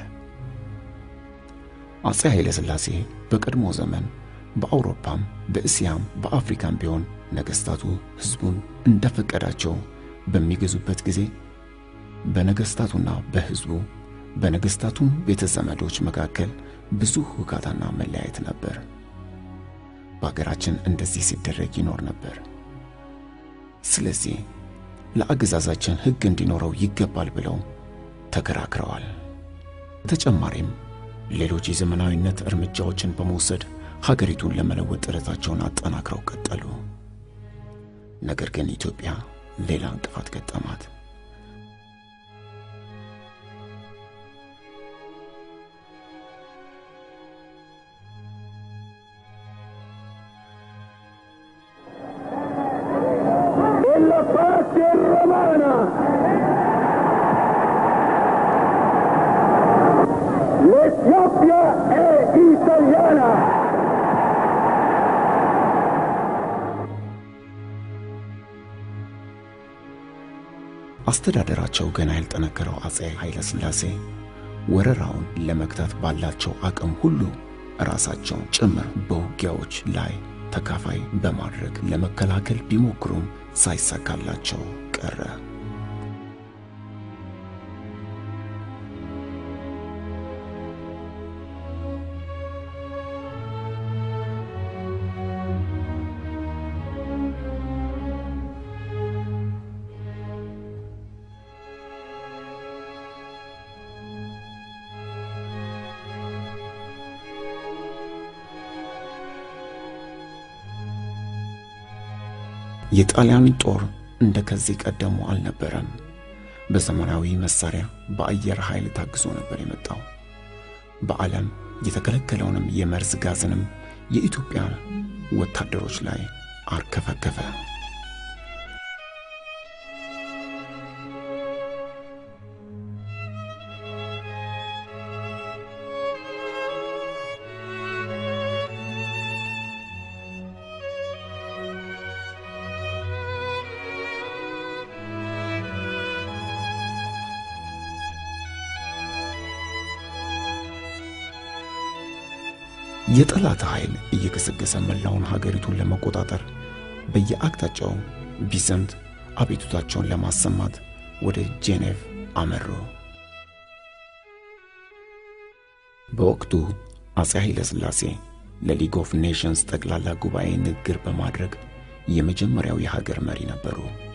አፄ ኃይለ ሥላሴ በቀድሞ ዘመን በአውሮፓም በእስያም በአፍሪካም ቢሆን ነገሥታቱ ሕዝቡን እንደፈቀዳቸው በሚገዙበት ጊዜ በነገሥታቱና በሕዝቡ በነገሥታቱም ቤተ ዘመዶች መካከል ብዙ ሁካታና መለያየት ነበር። በአገራችን እንደዚህ ሲደረግ ይኖር ነበር። ስለዚህ ለአገዛዛችን ሕግ እንዲኖረው ይገባል ብለው ተከራክረዋል። በተጨማሪም ሌሎች የዘመናዊነት እርምጃዎችን በመውሰድ ሀገሪቱን ለመለወጥ ጥረታቸውን አጠናክረው ቀጠሉ። ነገር ግን ኢትዮጵያ ሌላ እንቅፋት ገጠማት። la pace romana. L'Etiopia è italiana. አስተዳደራቸው ገና ያልጠነከረው አጼ ኃይለ ሥላሴ ወረራውን ለመግታት ባላቸው አቅም ሁሉ ራሳቸውን ጭምር በውጊያዎች ላይ ተካፋይ በማድረግ ለመከላከል ቢሞክሩም ሳይሳካላቸው ቀረ። የጣሊያን ጦር እንደ ከዚህ ቀደሙ አልነበረም። በዘመናዊ መሳሪያ በአየር ኃይል ታግዞ ነበር የመጣው። በዓለም የተከለከለውንም የመርዝ ጋዝንም የኢትዮጵያ ወታደሮች ላይ አርከፈከፈ። የጠላት ኃይል እየገሰገሰ መላውን ሀገሪቱን ለመቆጣጠር በየአቅጣጫው ቢዘምት አቤቱታቸውን ለማሰማት ወደ ጄኔቭ አመሩ። በወቅቱ አፄ ኃይለ ሥላሴ ለሊግ ኦፍ ኔሽንስ ጠቅላላ ጉባኤ ንግግር በማድረግ የመጀመሪያው የሀገር መሪ ነበሩ።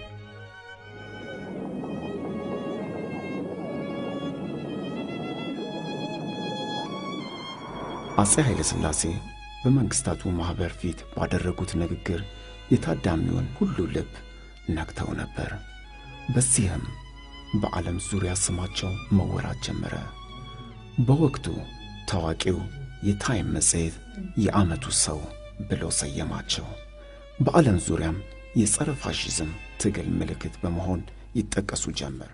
አፄ ኃይለ ሥላሴ በመንግስታቱ ማኅበር ፊት ባደረጉት ንግግር የታዳሚውን ሁሉ ልብ ነክተው ነበር። በዚህም በዓለም ዙሪያ ስማቸው መወራት ጀመረ። በወቅቱ ታዋቂው የታይም መጽሔት የዓመቱ ሰው ብሎ ሰየማቸው። በዓለም ዙሪያም የጸረ ፋሽዝም ትግል ምልክት በመሆን ይጠቀሱ ጀመር።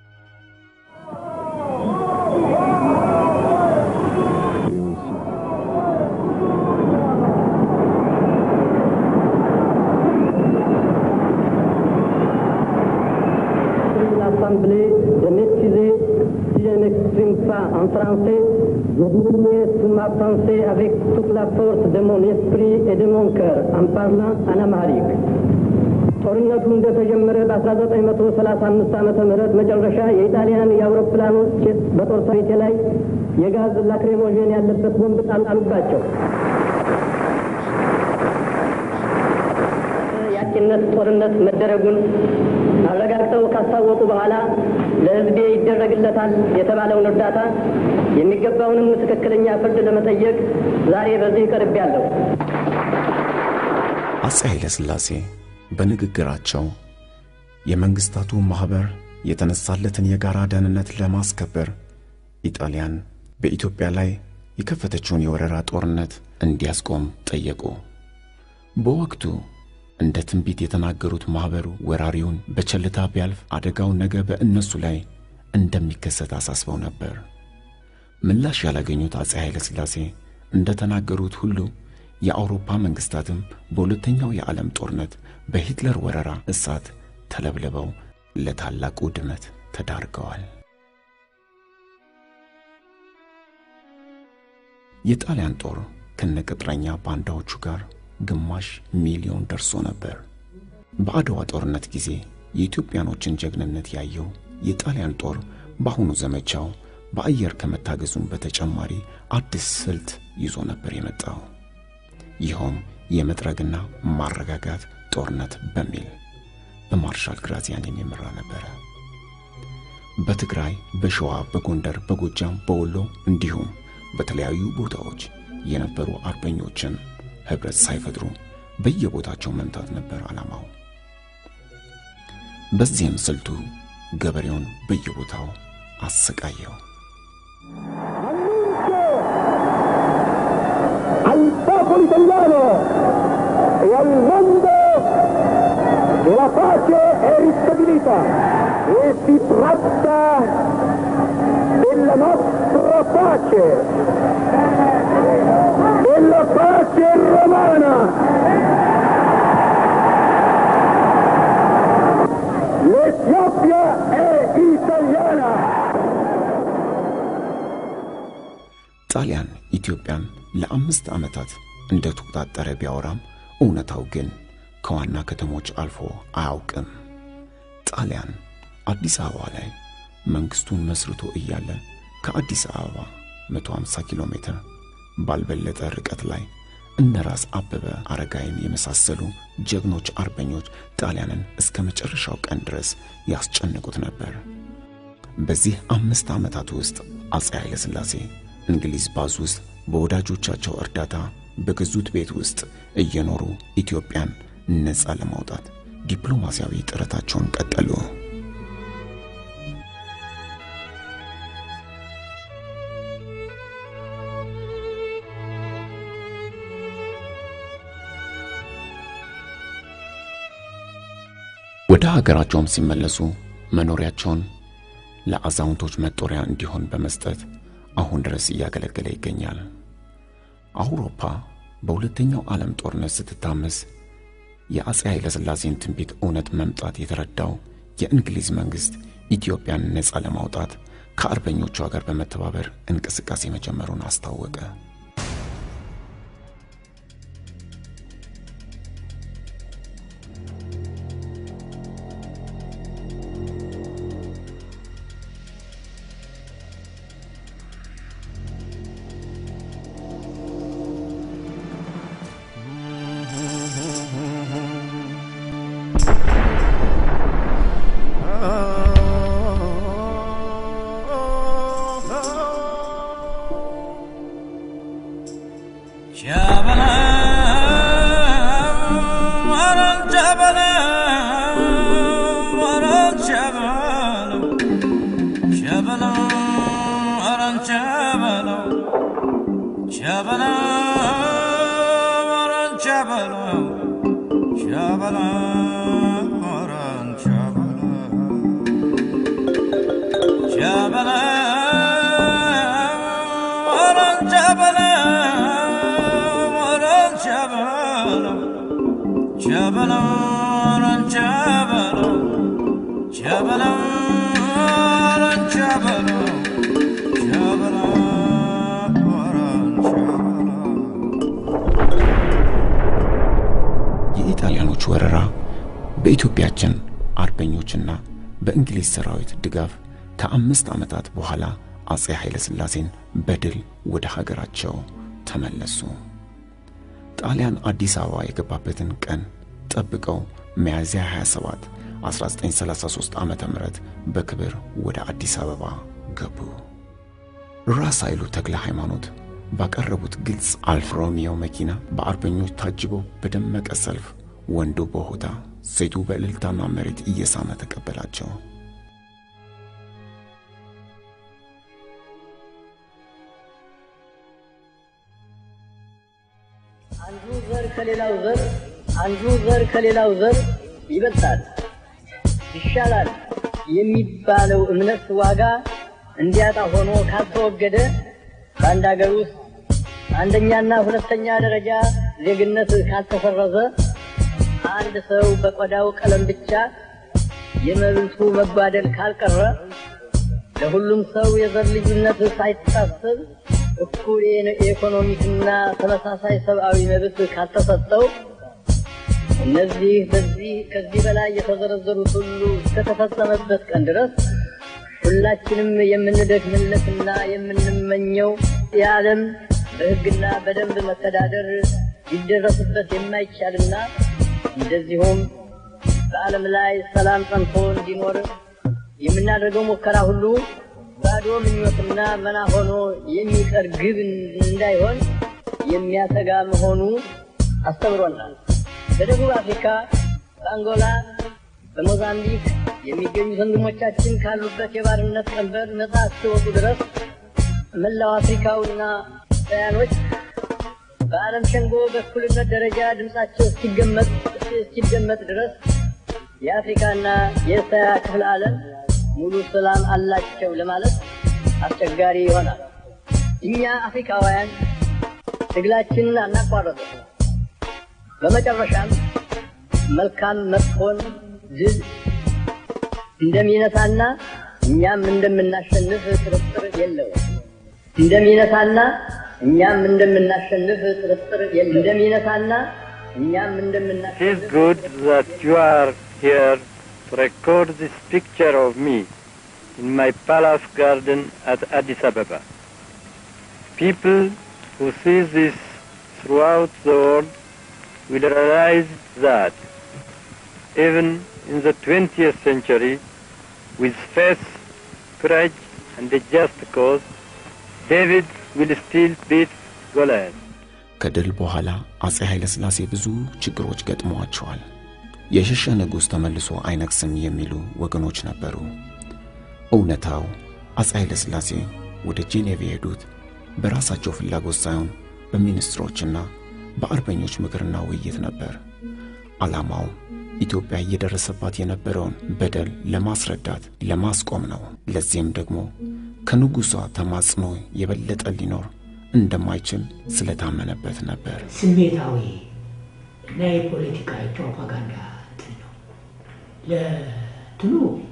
l'Assemblée de m'excuser si je n'exprime pas en français. Je dirai sous ma pensée avec toute la force de mon esprit et de mon cœur en parlant en amharique. ጦርነቱ እንደተጀመረ በ1935 ዓመተ ምህረት መጨረሻ የኢጣሊያን የአውሮፕላኖች በጦር ሰራዊቴ ላይ የጋዝ ላክሬሞዥን ያለበት ቦምብ ጣሉባቸው። የአጥቂነት ጦርነት መደረጉን አረጋግጠው ካስታወቁ በኋላ ለሕዝቤ ይደረግለታል የተባለውን እርዳታ የሚገባውንም ትክክለኛ ፍርድ ለመጠየቅ ዛሬ በዚህ ቀርቤያለሁ። አፄ ኃይለ ሥላሴ በንግግራቸው የመንግስታቱ ማኅበር የተነሳለትን የጋራ ደህንነት ለማስከበር ኢጣሊያን በኢትዮጵያ ላይ የከፈተችውን የወረራ ጦርነት እንዲያስቆም ጠየቁ። በወቅቱ እንደ ትንቢት የተናገሩት ማኅበሩ ወራሪውን በቸልታ ቢያልፍ አደጋው ነገ በእነሱ ላይ እንደሚከሰት አሳስበው ነበር። ምላሽ ያላገኙት አፄ ኃይለ ሥላሴ እንደ ተናገሩት ሁሉ የአውሮፓ መንግሥታትም በሁለተኛው የዓለም ጦርነት በሂትለር ወረራ እሳት ተለብልበው ለታላቅ ውድመት ተዳርገዋል። የጣሊያን ጦር ከነቅጥረኛ ባንዳዎቹ ጋር ግማሽ ሚሊዮን ደርሶ ነበር። በአድዋ ጦርነት ጊዜ የኢትዮጵያኖችን ጀግንነት ያየው የጣሊያን ጦር በአሁኑ ዘመቻው በአየር ከመታገዙም በተጨማሪ አዲስ ስልት ይዞ ነበር የመጣው። ይኸውም የመጥረግና ማረጋጋት ጦርነት በሚል በማርሻል ግራዚያን የሚመራ ነበረ። በትግራይ፣ በሸዋ፣ በጎንደር፣ በጎጃም፣ በወሎ እንዲሁም በተለያዩ ቦታዎች የነበሩ አርበኞችን ኅብረት ሳይፈጥሩ በየቦታቸው መምታት ነበር ዓላማው። በዚህም ስልቱ ገበሬውን በየቦታው አሰቃየው። al popolo italiano e al mondo che la pace è ristabilita e si tratta della nostra pace, della pace romana. L'Etiopia ጣሊያን ኢትዮጵያን ለአምስት ዓመታት እንደተቆጣጠረ ቢያወራም እውነታው ግን ከዋና ከተሞች አልፎ አያውቅም። ጣሊያን አዲስ አበባ ላይ መንግስቱን መስርቶ እያለ ከአዲስ አበባ 150 ኪሎ ሜትር ባልበለጠ ርቀት ላይ እነ ራስ አበበ አረጋይን የመሳሰሉ ጀግኖች አርበኞች ጣሊያንን እስከ መጨረሻው ቀን ድረስ ያስጨንቁት ነበር። በዚህ አምስት ዓመታት ውስጥ አፄ ኃይለ ሥላሴ እንግሊዝ ባዝ ውስጥ በወዳጆቻቸው እርዳታ በገዙት ቤት ውስጥ እየኖሩ ኢትዮጵያን ነፃ ለማውጣት ዲፕሎማሲያዊ ጥረታቸውን ቀጠሉ። ወደ ሀገራቸውም ሲመለሱ መኖሪያቸውን ለአዛውንቶች መጦሪያ እንዲሆን በመስጠት አሁን ድረስ እያገለገለ ይገኛል። አውሮፓ በሁለተኛው ዓለም ጦርነት ስትታመስ የአፄ ኃይለ ሥላሴን ትንቢት እውነት መምጣት የተረዳው የእንግሊዝ መንግሥት ኢትዮጵያን ነፃ ለማውጣት ከአርበኞቿ ጋር በመተባበር እንቅስቃሴ መጀመሩን አስታወቀ። የኢጣሊያኖች ወረራ በኢትዮጵያችን አርበኞችና በእንግሊዝ ሰራዊት ድጋፍ ከአምስት ዓመታት በኋላ አፄ ኃይለ ሥላሴን በድል ወደ ሀገራቸው ተመለሱ። ጣሊያን አዲስ አበባ የገባበትን ቀን ጠብቀው ሚያዝያ 27 1933 ዓመተ ምህረት በክብር ወደ አዲስ አበባ ገቡ። ራስ ኃይሉ ተክለ ሃይማኖት ባቀረቡት ግልጽ አልፋ ሮሚዮ መኪና በአርበኞች ታጅበው በደመቀ ሰልፍ ወንዱ በሆታ ሴቱ በእልልታና መሬት እየሳመ ተቀበላቸው። አንዱ ዘር ከሌላው ዘር አንዱ ዘር ከሌላው ዘር ይበልጣል፣ ይሻላል የሚባለው እምነት ዋጋ እንዲያጣ ሆኖ ካልተወገደ በአንድ ሀገር ውስጥ አንደኛና ሁለተኛ ደረጃ ዜግነት ካልተሰረዘ አንድ ሰው በቆዳው ቀለም ብቻ የመብቱ መጓደል ካልቀረ ለሁሉም ሰው የዘር ልዩነት ሳይታሰብ እኩል የኢኮኖሚክና ተመሳሳይ ሰብአዊ መብት ካልተሰጠው እነዚህ በዚህ ከዚህ በላይ የተዘረዘሩት ሁሉ እስከተፈጸመበት ቀን ድረስ ሁላችንም የምንደክምለትና የምንመኘው የዓለም በሕግና በደንብ መተዳደር ሊደረስበት የማይቻልና እንደዚሁም በዓለም ላይ ሰላም ጸንቶ እንዲኖር የምናደርገው ሙከራ ሁሉ ባዶ ምኞትና መና ሆኖ የሚቀር ግብ እንዳይሆን የሚያሰጋ መሆኑ አስተምሮናል። በደቡብ አፍሪካ፣ በአንጎላ፣ በሞዛምቢክ የሚገኙት ወንድሞቻችን ካሉበት የባርነት ቀንበር ነጻ እስኪወጡ ድረስ መላው አፍሪካውና እስያኖች በዓለም ሸንጎ በእኩልነት ደረጃ ድምፃቸው እስኪገመጥ እስኪደመጥ ድረስ የአፍሪካና የእስያ ክፍለ ዓለም ሙሉ ሰላም አላቸው ለማለት አስቸጋሪ ይሆናል። እኛ አፍሪካውያን ትግላችንን አናቋረጥም። በመጨረሻም መልካም መጥፎን ድል እንደሚነሳና እኛም እንደምናሸንፍ ጥርጥር የለውም። እንደሚነሳና እኛም እንደምናሸንፍ ጥርጥር የለም። እንደሚነሳና እኛም It እንደምናሸንፍ is good that you are here to record this picture of me in my palace garden at Addis Ababa. People who see this throughout the world will realize that even in the 20th century, with faith, courage, and a just cause, David will still beat Goliath. ከድል በኋላ አጼ ኃይለ ሥላሴ ብዙ ችግሮች ገጥመዋቸዋል። የሸሸ ንጉሥ ተመልሶ አይነግስም የሚሉ ወገኖች ነበሩ። እውነታው አጼ ኃይለ ሥላሴ ወደ ጄኔቭ የሄዱት በራሳቸው ፍላጎት ሳይሆን በሚኒስትሮችና በአርበኞች ምክርና ውይይት ነበር። ዓላማው ኢትዮጵያ እየደረሰባት የነበረውን በደል ለማስረዳት፣ ለማስቆም ነው። ለዚህም ደግሞ ከንጉሷ ተማጽኖ የበለጠ ሊኖር እንደማይችል ስለታመነበት ነበር። ስሜታዊ እና የፖለቲካ የፕሮፓጋንዳ እንትን ነው። ለትኑ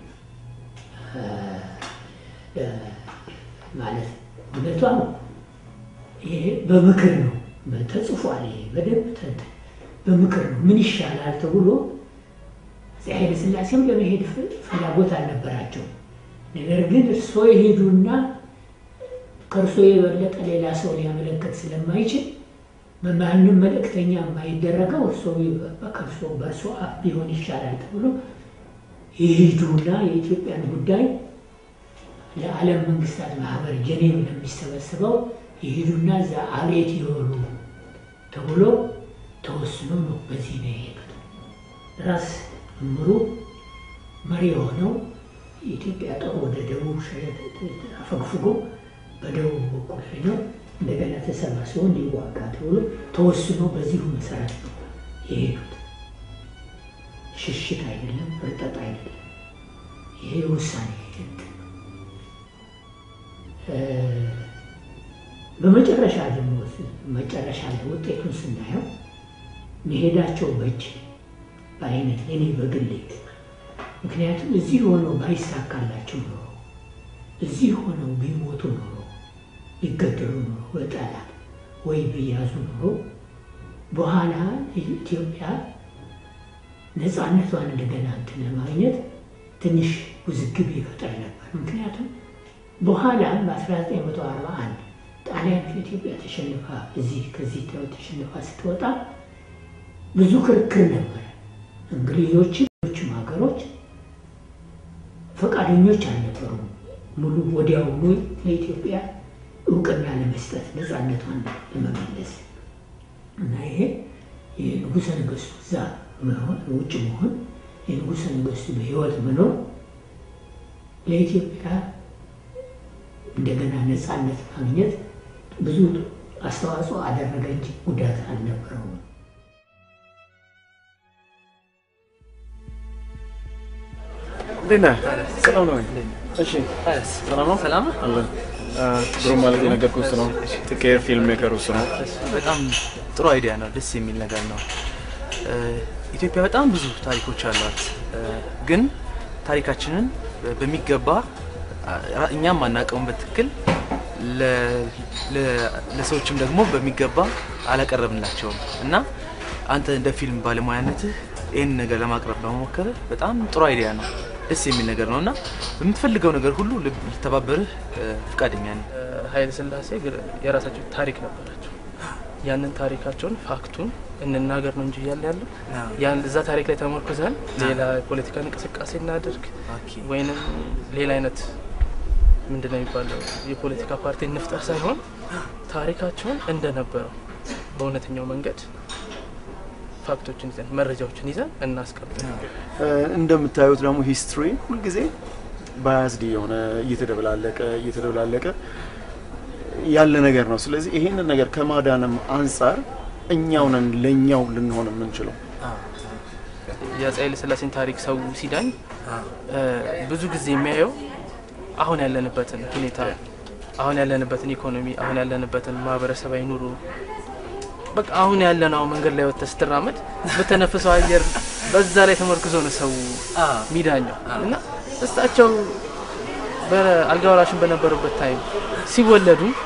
ማለት እውነቷ ነው። ይሄ በምክር ነው ተጽፏል። ይሄ በደንብ ተንትን በምክር ነው። ምን ይሻላል ተብሎ አፄ ኃይለ ሥላሴም ለመሄድ ፍ- ፍላጎት አልነበራቸው። ነገር ግን እርስዎ የሄዱና ከእርሶ የበለጠ ሌላ ሰው ሊያመለክት ስለማይችል በማንም መልእክተኛ የማይደረገው እርሶ ከእርሶ በእርሶ አፍ ቢሆን ይሻላል ተብሎ የሄዱና የኢትዮጵያን ጉዳይ ለዓለም መንግስታት ማህበር ጀኔቭ ለሚሰበስበው የሄዱና እዛ አቤት የሆኑ ተብሎ ተወስኖ ነው በዚህ ነው የሄዱት። ራስ እምሩ መሪ የሆነው የኢትዮጵያ ጦር ወደ ደቡብ ሸ- አፈግፍጎ በደቡብ በኩል ሄደው እንደገና ተሰባስቦ እንዲዋጋ ተብሎ ተወስኖ በዚሁ መሰረት ነው የሄዱት። ሽሽት አይደለም፣ እርጠጥ አይደለም። ይሄ ውሳኔ እንትን ነው። እ፣ በመጨረሻ ደግሞ መጨረሻ ላይ ውጤቱን ስናየው መሄዳቸው በእጅ በአይነት እኔ በግሌ ምክንያቱም እዚህ ሆነው ባይሳካላቸው ኖሮ እዚህ ሆነው ቢሞቱ ኖሮ ቢገደሉ ኖሮ በጠላት ወይ ቢያዙ ኖሮ በኋላ ኢትዮጵያ ነፃነቷን እንደገና እንትን ለማግኘት ትንሽ ውዝግብ ይፈጠር ነበር። ምክንያቱም በኋላ በ1941 ጣሊያን ከኢትዮጵያ ተሸንፋ እዚህ ከዚህ ተሸንፋ ስትወጣ ብዙ ክርክር ነበር። እንግሊዞችም ሌሎችም ሀገሮች ፈቃደኞች አልነበሩም። ሙሉ ወዲያውኑ ለኢትዮጵያ እውቅና ለመስጠት ነፃነቷን ለመመለስ እና ይሄ የንጉሠ ነገሥቱ እዛ መሆን ውጭ መሆን የንጉሠ ነገሥቱ በሕይወት መኖር ለኢትዮጵያ እንደገና ነፃነት ማግኘት ብዙ አስተዋጽኦ አደረገ እንጂ ጉዳት አልነበረውም። እንዴት ነህ? ሰላም ነው ወይ? እሺ፣ ሰላም ነው? ሰላም አለን። ግሩም ማለት የነገርኩህ እሱ ነው። ጥቄር ፊልም ሜከር እሱ ነው። በጣም ጥሩ አይዲያ ነው። ደስ የሚል ነገር ነው። እ፣ ኢትዮጵያ በጣም ብዙ ታሪኮች አሏት። እ፣ ግን ታሪካችንን በሚገባ አ- እኛም አናውቀውም በትክክል ለ- ለ- ለሰዎችም ደግሞ በሚገባ አላቀረብንላቸውም እና አንተ እንደ ፊልም ባለሙያነትህ ይህን ነገር ለማቅረብ በመሞከርህ በጣም ጥሩ አይዲያ ነው። ደስ የሚል ነገር ነው እና በምትፈልገው ነገር ሁሉ ልብ- ልተባበርህ እ፣ ፈቃደኛ ነኝ። ኃይለ ሥላሴ ግር- የራሳቸው ታሪክ ነበራቸው። ያንን ታሪካቸውን ፋክቱን እንናገር ነው እንጂ እያለ ያለው ያን እዛ ታሪክ ላይ ተመርኩዘን ሌላ የፖለቲካ እንቅስቃሴ እናድርግ ወይንም ሌላ አይነት ምንድን ነው የሚባለው የፖለቲካ ፓርቲ እንፍጠር ሳይሆን ታሪካቸውን እንደነበረው በእውነተኛው መንገድ ፋክቶችን ይዘን መረጃዎችን ይዘን እናስቀምጥ። እንደምታዩት ደግሞ ሂስትሪ ሁልጊዜ ባያዝድ የሆነ እየተደበላለቀ እየተደበላለቀ ያለ ነገር ነው። ስለዚህ ይሄንን ነገር ከማዳንም አንጻር እኛው ነን ለእኛው ልንሆን የምንችለው። የአፄ ኃይለ ሥላሴን ታሪክ ሰው ሲዳኝ እ፣ ብዙ ጊዜ የሚያየው አሁን ያለንበትን ሁኔታ፣ አሁን ያለንበትን ኢኮኖሚ፣ አሁን ያለንበትን ማህበረሰባዊ ኑሮ በቃ አሁን ያለነው መንገድ ላይ ወጥተህ ስትራመድ በተነፍሰው አየር በዛ ላይ ተመርክዞ ነው ሰው ሚዳኛው እና እሳቸው በአልጋ ወራሽን በነበሩበት ታይም ሲወለዱ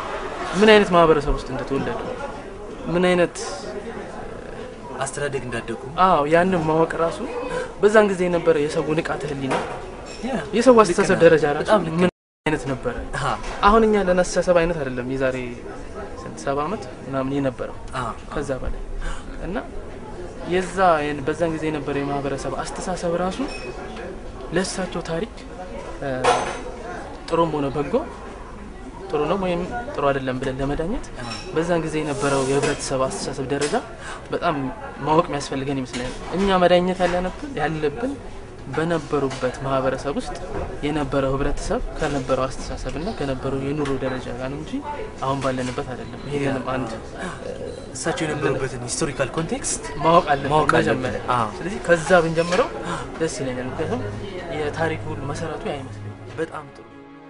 ምን አይነት ማህበረሰብ ውስጥ እንደተወለዱ ምን አይነት አስተዳደግ እንዳደጉ አዎ ያንን ማወቅ ራሱ በዛን ጊዜ የነበረ የሰው ንቃተ ህሊና የሰው አስተሳሰብ ነህ። ደረጃ ራሱ በጣም ልክ ምን አይነት ነበረ? አሁን እኛ ለነሳሰብ አይነት አይደለም የዛሬ ስንት ሰባ ዓመት ምናምን የነበረው ከዛ በላይ እና የዛ የን- በዛን ጊዜ የነበረ የማህበረሰብ አስተሳሰብ ራሱ ለእሳቸው ታሪክ እ፣ ጥሩም ሆነ በጎ ጥሩ ነው ወይም ጥሩ አይደለም ብለን ለመዳኘት በዛን ጊዜ የነበረው የህብረተሰብ አስተሳሰብ ደረጃ በጣም ማወቅ የሚያስፈልገን ይመስለኛል። እኛ መዳኘት ያለብን ያለብን በነበሩበት ማህበረሰብ ውስጥ የነበረው ህብረተሰብ ከነበረው አስተሳሰብና ከነበረው የኑሮ ደረጃ ጋር ነው እንጂ አሁን ባለንበት አይደለም። ይሄንንም አንድ እሳቸው የነበሩበትን ሂስቶሪካል ኮንቴክስት ማወቅ አለብን ማወቅ አለብን። መጀመሪያ። አዎ። ስለዚህ ከዛ ብንጀምረው ደስ ይለኛል። ምክንያቱም የታሪክ ሁሉ መሰረቱ ያ ይመስለኛል። በጣም ጥሩ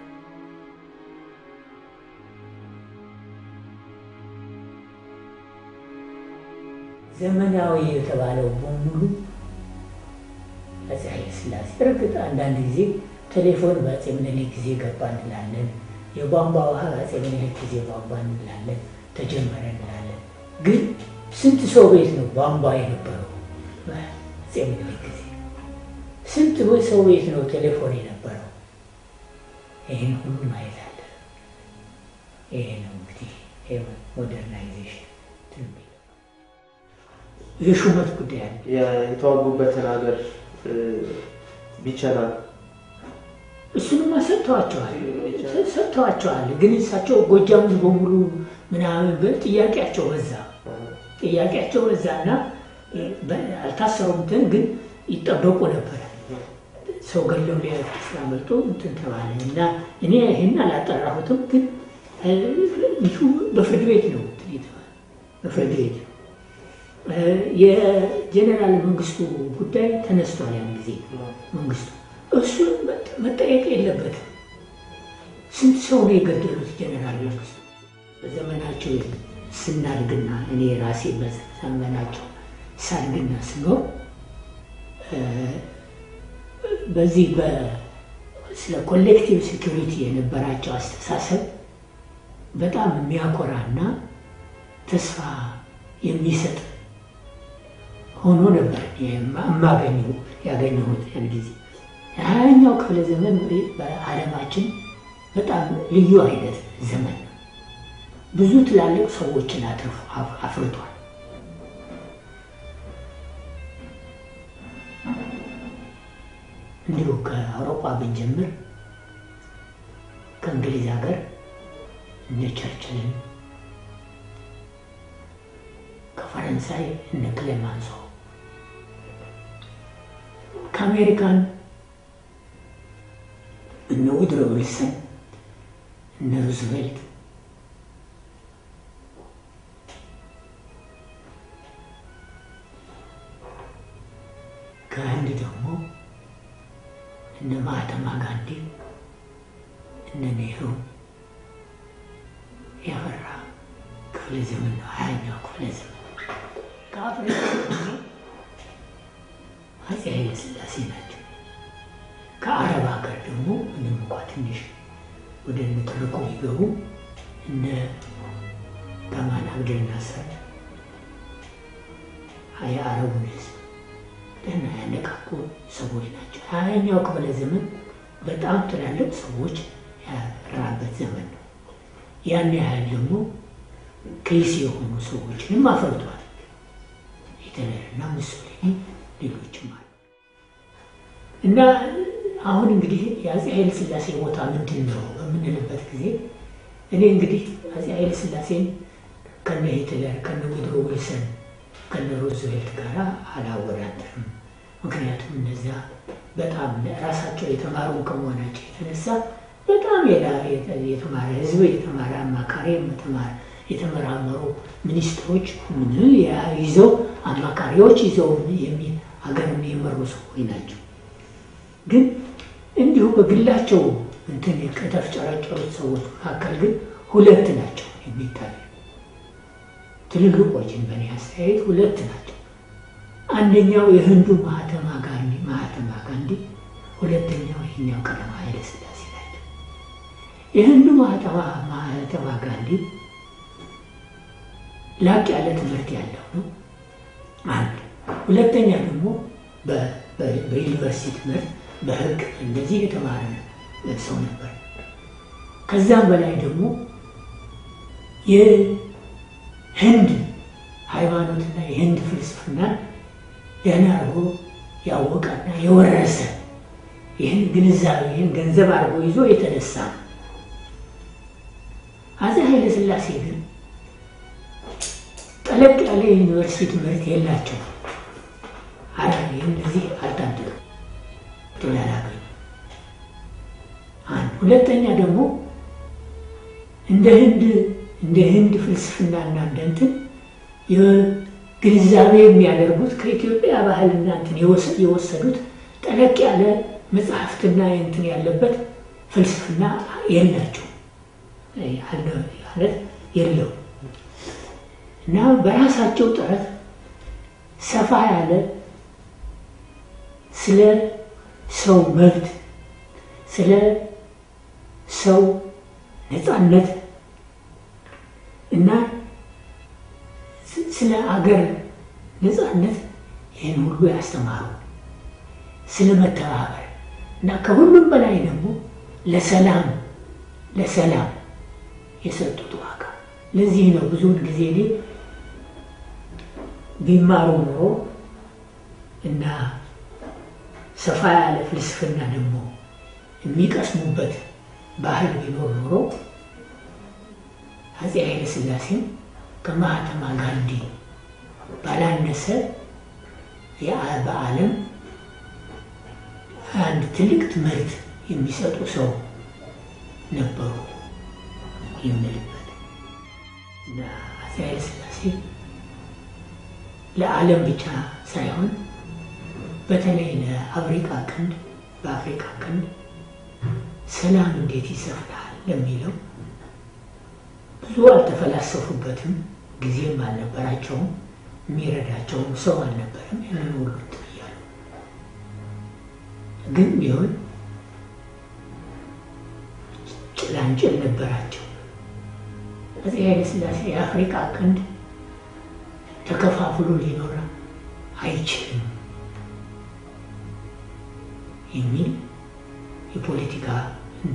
ዘመናዊ የተባለው በሙሉ አፄ ኃይለ ሥላሴ እርግጥ አንዳንድ ጊዜ ቴሌፎን በአፄ ምኒልክ ጊዜ ገባ እንላለን፣ የቧንቧ ውሃ በአፄ ምኒልክ ጊዜ ቧንቧ እንላለን፣ ተጀመረ እንላለን። ግን ስንት ሰው ቤት ነው ቧንቧ የነበረው በአፄ ምኒልክ ጊዜ? ስንት ሰው ቤት ነው ቴሌፎን የነበረው? ይህን ሁሉ ማየት አለ። ይሄ ነው እንግዲህ ሞደርናይዜሽን የሹመት ጉዳይ አለ። የተዋጉበትን ሀገር ቢቸና እሱንማ ሰጥተዋቸዋል ሰጥተዋቸዋል። ግን እሳቸው ጎጃሙን በሙሉ ምናምን ብል ጥያቄያቸው በዛ ጥያቄያቸው በዛ እና አልታሰሩም እንትን ግን ይጠበቁ ነበረ። ሰው ገለው ሊያልፍ ስላመልጦ እንትን ተባለ እና እኔ ይህን አላጠራሁትም፣ ግን ይሁ በፍርድ ቤት ነው እንትን የተባለ በፍርድ ቤት የጀኔራል መንግስቱ ጉዳይ ተነስቷል። ያን ጊዜ መንግስቱ እሱን መጠየቅ የለበትም። ስንት ሰው ነው የገደሉት ጀኔራል መንግስቱ? በዘመናቸው ስናድግና እኔ ራሴ በዘመናቸው ሳድግና ስኖር በዚህ ስለ ኮሌክቲቭ ሴኩሪቲ የነበራቸው አስተሳሰብ በጣም የሚያኮራና ተስፋ የሚሰጥ ሆኖ ነበር የማገኘው ያገኘሁት ያን ጊዜ። የሀያኛው ክፍለ ዘመን በዓለማችን በጣም ልዩ አይነት ዘመን ነው። ብዙ ትላልቅ ሰዎችን አፍርቷል። እንዲሁ ከአውሮፓ ብንጀምር ከእንግሊዝ ሀገር እነ ቸርችልን ከፈረንሳይ እነ ክሌማንሶ ከአሜሪካን እነ ውድሮ ዊልሰን እነ ሩዝቬልት ከህንድ ደግሞ እነ ማህተማ ጋንዲ እነ ኔህሩ ያፈራ ክፍለ ዘመን ነው፣ ሀያኛው ክፍለ ዘመን። ከአፍሪካ ደግሞ አፄ ኃይለ ሥላሴ ናቸው። ከአረብ ሀገር ደግሞ ምንም እንኳ ትንሽ ወደ ንትርኩ ቢገቡ እነ ገማል አብደል ናስር የአረቡን ህዝብ ደህና ያነቃቁ ሰዎች ናቸው። ሀያኛው ክፍለ ዘመን በጣም ትላልቅ ሰዎች ያራበት ዘመን ነው። ያን ያህል ደግሞ ከይስ የሆኑ ሰዎችንም አፈልቷል። ሂትለርና ሙሶሊኒ ሌሎችም አሉ እና አሁን እንግዲህ የአፄ ኃይለ ሥላሴ ቦታ ምንድን ነው በምንልበት ጊዜ እኔ እንግዲህ አፄ ኃይለ ሥላሴን ከነ ሂትለር ከነ ውድሮ ዊልሰን ከነ ሮዝቬልት ጋር አላወዳደርም። ምክንያቱም እነዚያ በጣም ራሳቸው የተማሩ ከመሆናቸው የተነሳ በጣም የተማረ ህዝብ፣ የተማረ አማካሪ፣ የተመራመሩ ሚኒስትሮች ይዘው አማካሪዎች ይዘው ሀገርን የመሩ ሰዎች ናቸው። ግን እንዲሁ በግላቸው እንትን ከተፍጨረጨሩት ሰዎች መካከል ግን ሁለት ናቸው የሚታዩ ትልልቆችን በእኔ አስተያየት ሁለት ናቸው። አንደኛው የህንዱ ማህተማ ጋንዲ ማህተማ ጋንዲ፣ ሁለተኛው ይህኛው ቀዳማዊ ኃይለ ሥላሴ ናቸው። የህንዱ ማህተማ ማህተማ ጋንዲ ላቅ ያለ ትምህርት ያለው ነው። አንድ ሁለተኛ ደግሞ በዩኒቨርሲቲ ትምህርት በህግ እንደዚህ የተማረ ሰው ነበር። ከዛም በላይ ደግሞ የህንድ ሃይማኖትና የህንድ ፍልስፍና ደህና አድርጎ ያወቀና የወረሰ ይህን ግንዛቤ ይህን ገንዘብ አድርጎ ይዞ የተነሳ ነው። አፄ ኃይለ ሥላሴ ግን ጠለቅ ያለ የዩኒቨርሲቲ ትምህርት የላቸው አላ እንደዚህ አልታደሉም ጥሎ ያላገኙ አንድ ሁለተኛ ደግሞ እንደ ህንድ እንደ ህንድ ፍልስፍናና እንደ እንትን ግንዛቤ የሚያደርጉት ከኢትዮጵያ ባህልና እንትን የወሰዱት ጠለቅ ያለ መጽሐፍትና እንትን ያለበት ፍልስፍና የላቸው ማለት የለው እና በራሳቸው ጥረት ሰፋ ያለ ስለ ሰው መብት ስለ ሰው ነፃነት እና ስለ አገር ነፃነት ይህን ሁሉ ያስተማሩ ስለ መተባበር እና ከሁሉም በላይ ደግሞ ለሰላም ለሰላም የሰጡት ዋጋ ለዚህ ነው ብዙውን ጊዜ እኔ ቢማሩ ኖሮ እና ሰፋ ያለ ፍልስፍና ደግሞ የሚቀስሙበት ባህል ቢኖር ኖሮ አፄ ኃይለ ሥላሴም ከማህተማ ጋንዲ ባላነሰ በዓለም አንድ ትልቅ ትምህርት የሚሰጡ ሰው ነበሩ የምልበት እና አፄ ኃይለ ሥላሴ ለዓለም ብቻ ሳይሆን በተለይ ለአፍሪካ ቀንድ በአፍሪካ ቀንድ ሰላም እንዴት ይሰፍናል ለሚለው ብዙ አልተፈላሰፉበትም። ጊዜም አልነበራቸውም። የሚረዳቸውም ሰው አልነበረም። ያንን ሁሉ እንትን እያሉ ግን ቢሆን ጭላንጭል ነበራቸው። አፄ ኃይለ ሥላሴ የአፍሪካ ቀንድ ተከፋፍሎ ሊኖር አይችልም የሚል የፖለቲካ እና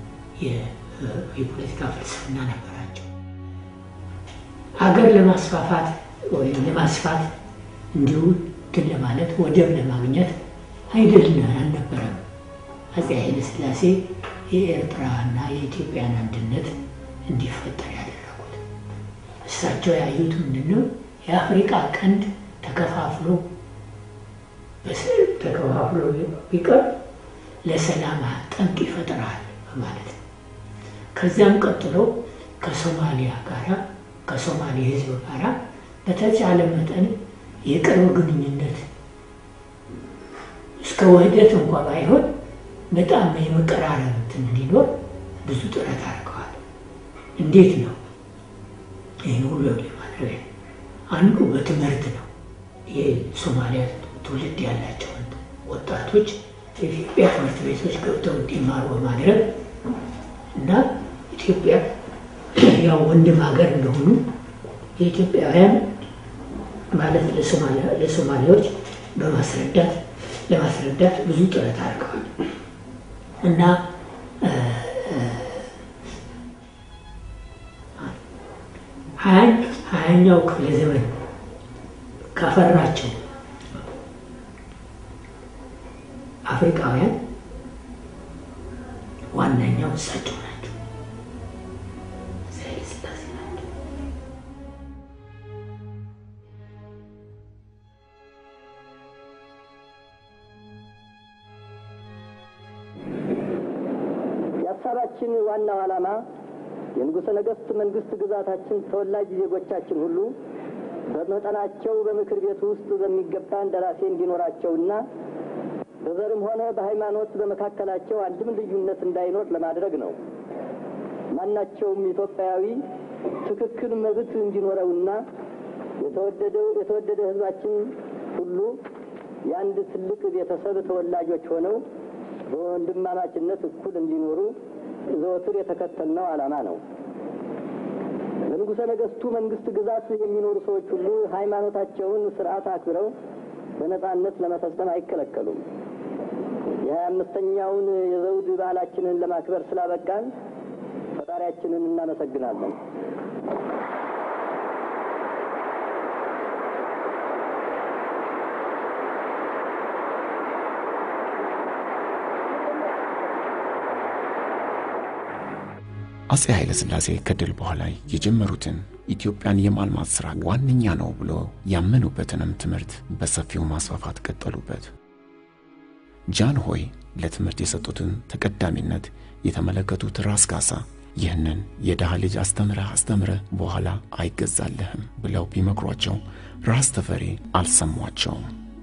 የፖለቲካ ፍልስፍና ነበራቸው። ሀገር ለማስፋፋት ወይም ለማስፋት እንዲሁ እንትን ለማለት ወደብ ለማግኘት አይደለም አልነበረም። አፄ ኃይለ ሥላሴ የኤርትራና የኢትዮጵያን አንድነት እንዲፈጠር ያደረጉት እሳቸው ያዩት ምንድን ነው? የአፍሪቃ ቀንድ ተከፋፍሎ በስዕል ተከፋፍሎ ቢቀር ለሰላም ጠንቅ ይፈጥራል በማለት ነው። ከዚያም ቀጥሎ ከሶማሊያ ጋራ ከሶማሌ ሕዝብ ጋራ በተቻለ መጠን የቅርብ ግንኙነት እስከ ውህደት እንኳ ባይሆን በጣም የመቀራረብ እንትን እንዲኖር ብዙ ጥረት አድርገዋል። እንዴት ነው ይህን ሁሉ ለማድረግ? አንዱ በትምህርት ነው። የሶማሊያ ትውልድ ያላቸውን ወጣቶች የኢትዮጵያ ትምህርት ቤቶች ገብተው እንዲማሩ በማድረግ እና ኢትዮጵያ ያው ወንድም ሀገር እንደሆኑ የኢትዮጵያውያን ማለት ለሶማሌዎች በማስረዳት ለማስረዳት ብዙ ጥረት አድርገዋል እና ሀያኛው ክፍለ ዘመን ካፈራቸው አፍሪካውያን ዋነኛው እሳቸው ናቸው። ኃይለ ሥላሴ ናቸው። የሀሳባችን ዋናው ዓላማ የንጉሠ ነገሥት መንግስት ግዛታችን ተወላጅ ዜጎቻችን ሁሉ በመጠናቸው በምክር ቤት ውስጥ በሚገባ እንደራሴ እንዲኖራቸውና በዘርም ሆነ በሃይማኖት በመካከላቸው አንድም ልዩነት እንዳይኖር ለማድረግ ነው። ማናቸውም ኢትዮጵያዊ ትክክል መብት እንዲኖረውና የተወደደው የተወደደ ሕዝባችን ሁሉ የአንድ ትልቅ ቤተሰብ ተወላጆች ሆነው በወንድማማችነት እኩል እንዲኖሩ ዘወትር የተከተልነው ዓላማ ነው። በንጉሠ ነገሥቱ መንግስት ግዛት የሚኖሩ ሰዎች ሁሉ ሃይማኖታቸውን ስርዓት አክብረው በነጻነት ለመፈጸም አይከለከሉም። የሀያ አምስተኛውን የዘውድ በዓላችንን ለማክበር ስላበቃን ፈጣሪያችንን እናመሰግናለን። አጼ ኃይለ ሥላሴ ከድል በኋላ የጀመሩትን ኢትዮጵያን የማልማት ሥራ ዋነኛ ነው ብሎ ያመኑበትንም ትምህርት በሰፊው ማስፋፋት ቀጠሉበት። ጃን ሆይ ለትምህርት የሰጡትን ተቀዳሚነት የተመለከቱት ራስ ካሳ ይህንን የድሃ ልጅ አስተምረህ አስተምረህ በኋላ አይገዛልህም ብለው ቢመክሯቸው ራስ ተፈሪ አልሰሟቸውም።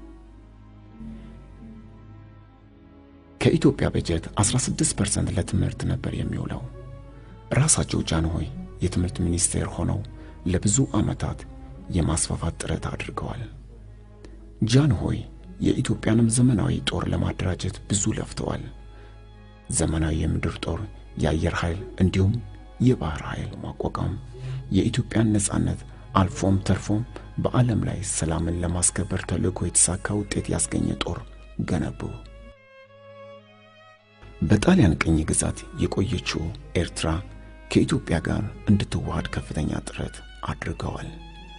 ከኢትዮጵያ በጀት 16% ለትምህርት ነበር የሚውለው። ራሳቸው ጃንሆይ የትምህርት ሚኒስቴር ሆነው ለብዙ ዓመታት የማስፋፋት ጥረት አድርገዋል። ጃንሆይ የኢትዮጵያንም ዘመናዊ ጦር ለማደራጀት ብዙ ለፍተዋል። ዘመናዊ የምድር ጦር፣ የአየር ኃይል እንዲሁም የባህር ኃይል ማቋቋም የኢትዮጵያን ነጻነት አልፎም ተርፎም በዓለም ላይ ሰላምን ለማስከበር ተልእኮ የተሳካ ውጤት ያስገኘ ጦር ገነቡ። በጣሊያን ቅኝ ግዛት የቆየችው ኤርትራ ከኢትዮጵያ ጋር እንድትዋሃድ ከፍተኛ ጥረት አድርገዋል።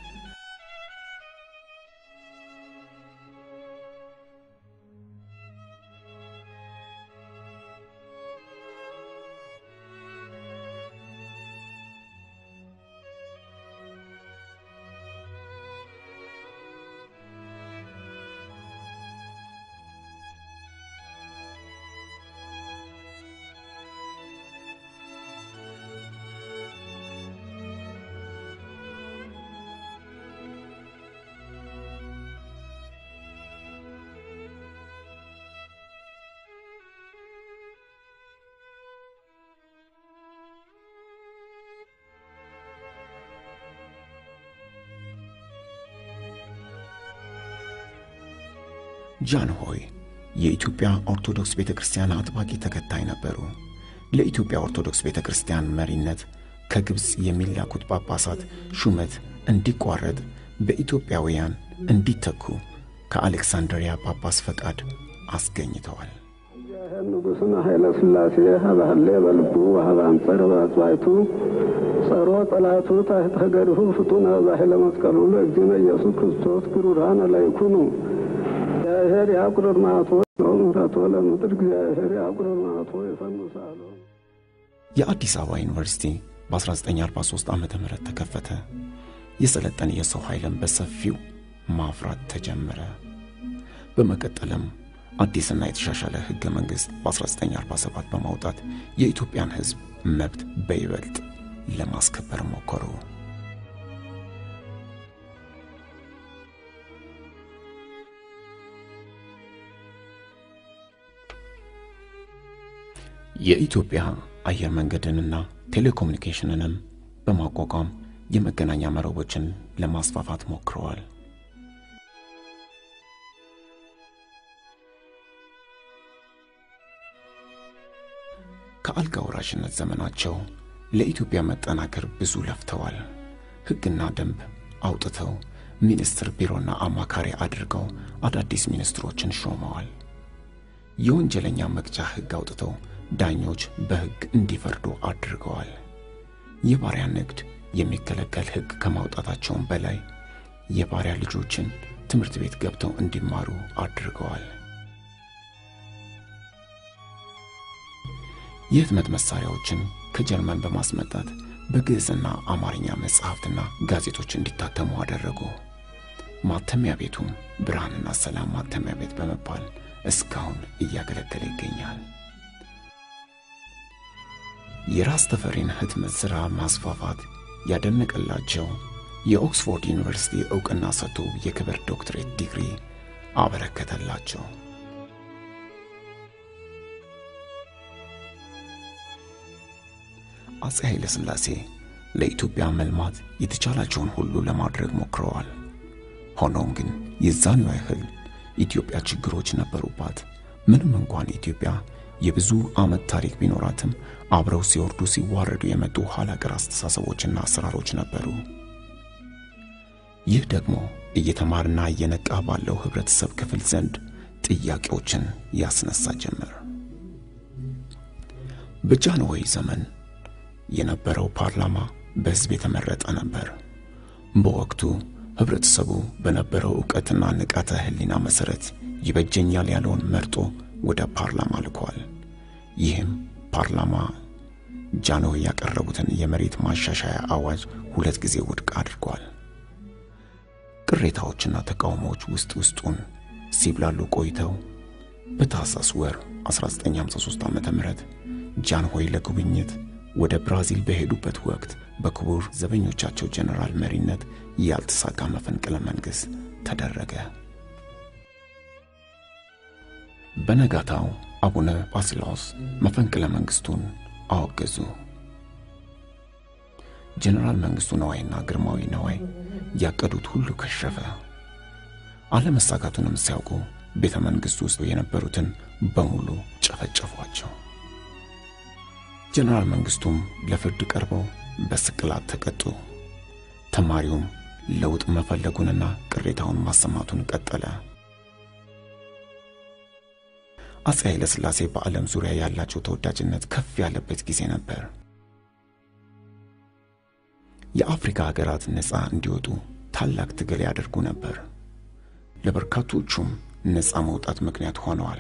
ጃንሆይ የኢትዮጵያ ኦርቶዶክስ ቤተ ክርስቲያን አጥባቂ ተከታይ ነበሩ። ለኢትዮጵያ ኦርቶዶክስ ቤተ ክርስቲያን መሪነት ከግብፅ የሚላኩት ጳጳሳት ሹመት እንዲቋረጥ በኢትዮጵያውያን እንዲተኩ ከአሌክሳንድሪያ ጳጳስ ፈቃድ አስገኝተዋል። ንጉሥን ኃይለ ሥላሴ ሀባህሌ በልቡ ወሀበ አንጸር በአጽዋይቱ ጸሮ ጠላቱ ታሕተ ገድሁ ፍጡነ በኃይለ መስቀሉ ለእግዚእነ ኢየሱስ ክርስቶስ ግሩራነ ለይኩኑ እግዚአብሔር ያቁርር ማቶ ነው ምሕረቶ ለምድር እግዚአብሔር ያቁርር ማቶ የፈኑሳሉ የአዲስ አበባ ዩኒቨርሲቲ በ1943 ዓ ም ተከፈተ። የሰለጠነ የሰው ኃይልን በሰፊው ማፍራት ተጀመረ። በመቀጠልም አዲስና የተሻሻለ ሕገ መንግሥት በ1947 በማውጣት የኢትዮጵያን ሕዝብ መብት በይበልጥ ለማስከበር ሞከሩ። የኢትዮጵያ አየር መንገድንና ቴሌኮሙኒኬሽንንም በማቋቋም የመገናኛ መረቦችን ለማስፋፋት ሞክረዋል። ከአልጋ ወራሽነት ዘመናቸው ለኢትዮጵያ መጠናከር ብዙ ለፍተዋል። ሕግና ደንብ አውጥተው ሚኒስትር ቢሮና አማካሪ አድርገው አዳዲስ ሚኒስትሮችን ሾመዋል። የወንጀለኛ መቅጫ ሕግ አውጥተው ዳኞች በሕግ እንዲፈርዱ አድርገዋል። የባሪያ ንግድ የሚከለከል ሕግ ከማውጣታቸውም በላይ የባሪያ ልጆችን ትምህርት ቤት ገብተው እንዲማሩ አድርገዋል። የህትመት መሳሪያዎችን ከጀርመን በማስመጣት በግዕዝና አማርኛ መጽሐፍትና ጋዜጦች እንዲታተሙ አደረጉ። ማተሚያ ቤቱም ብርሃንና ሰላም ማተሚያ ቤት በመባል እስካሁን እያገለገለ ይገኛል። የራስ ተፈሪን ህትመት ሥራ ማስፋፋት ያደነቀላቸው የኦክስፎርድ ዩኒቨርሲቲ ዕውቅና ሰጥቶ የክብር ዶክትሬት ዲግሪ አበረከተላቸው። አፄ ኃይለ ሥላሴ ለኢትዮጵያ መልማት የተቻላቸውን ሁሉ ለማድረግ ሞክረዋል። ሆኖም ግን የዛኑ ያህል ኢትዮጵያ ችግሮች ነበሩባት። ምንም እንኳን ኢትዮጵያ የብዙ ዓመት ታሪክ ቢኖራትም አብረው ሲወርዱ ሲዋረዱ የመጡ ኋላ ቀር አስተሳሰቦችና አሰራሮች ነበሩ። ይህ ደግሞ እየተማርና እየነቃ ባለው ህብረተሰብ ክፍል ዘንድ ጥያቄዎችን ያስነሳ ጀመር። በጃንሆይ ዘመን የነበረው ፓርላማ በሕዝብ የተመረጠ ነበር። በወቅቱ ህብረተሰቡ በነበረው ዕውቀትና ንቃተ ህሊና መሠረት ይበጀኛል ያለውን መርጦ ወደ ፓርላማ ልኳል። ይህም ፓርላማ ጃንሆይ ያቀረቡትን የመሬት ማሻሻያ አዋጅ ሁለት ጊዜ ውድቅ አድርጓል። ቅሬታዎችና ተቃውሞዎች ውስጥ ውስጡን ሲብላሉ ቆይተው በታህሳስ ወር 1953 ዓ.ም ጃንሆይ ለጉብኝት ወደ ብራዚል በሄዱበት ወቅት በክቡር ዘበኞቻቸው ጀነራል መሪነት ያልተሳካ መፈንቅለ መንግሥት ተደረገ። በነጋታው አቡነ ባስልዮስ መፈንቅለ መንግሥቱን አወገዙ። ጀነራል መንግሥቱ ነዋይና ግርማዊ ነዋይ ያቀዱት ሁሉ ከሸፈ። አለመሳካቱንም ሲያውቁ ቤተ መንግሥቱ ውስጥ የነበሩትን በሙሉ ጨፈጨፏቸው። ጀነራል መንግሥቱም ለፍርድ ቀርበው በስቅላት ተቀጡ። ተማሪውም ለውጥ መፈለጉንና ቅሬታውን ማሰማቱን ቀጠለ። አፄ ኃይለ ሥላሴ በዓለም ዙሪያ ያላቸው ተወዳጅነት ከፍ ያለበት ጊዜ ነበር። የአፍሪካ ሀገራት ነፃ እንዲወጡ ታላቅ ትግል ያደርጉ ነበር። ለበርካቶቹም ነፃ መውጣት ምክንያት ሆነዋል።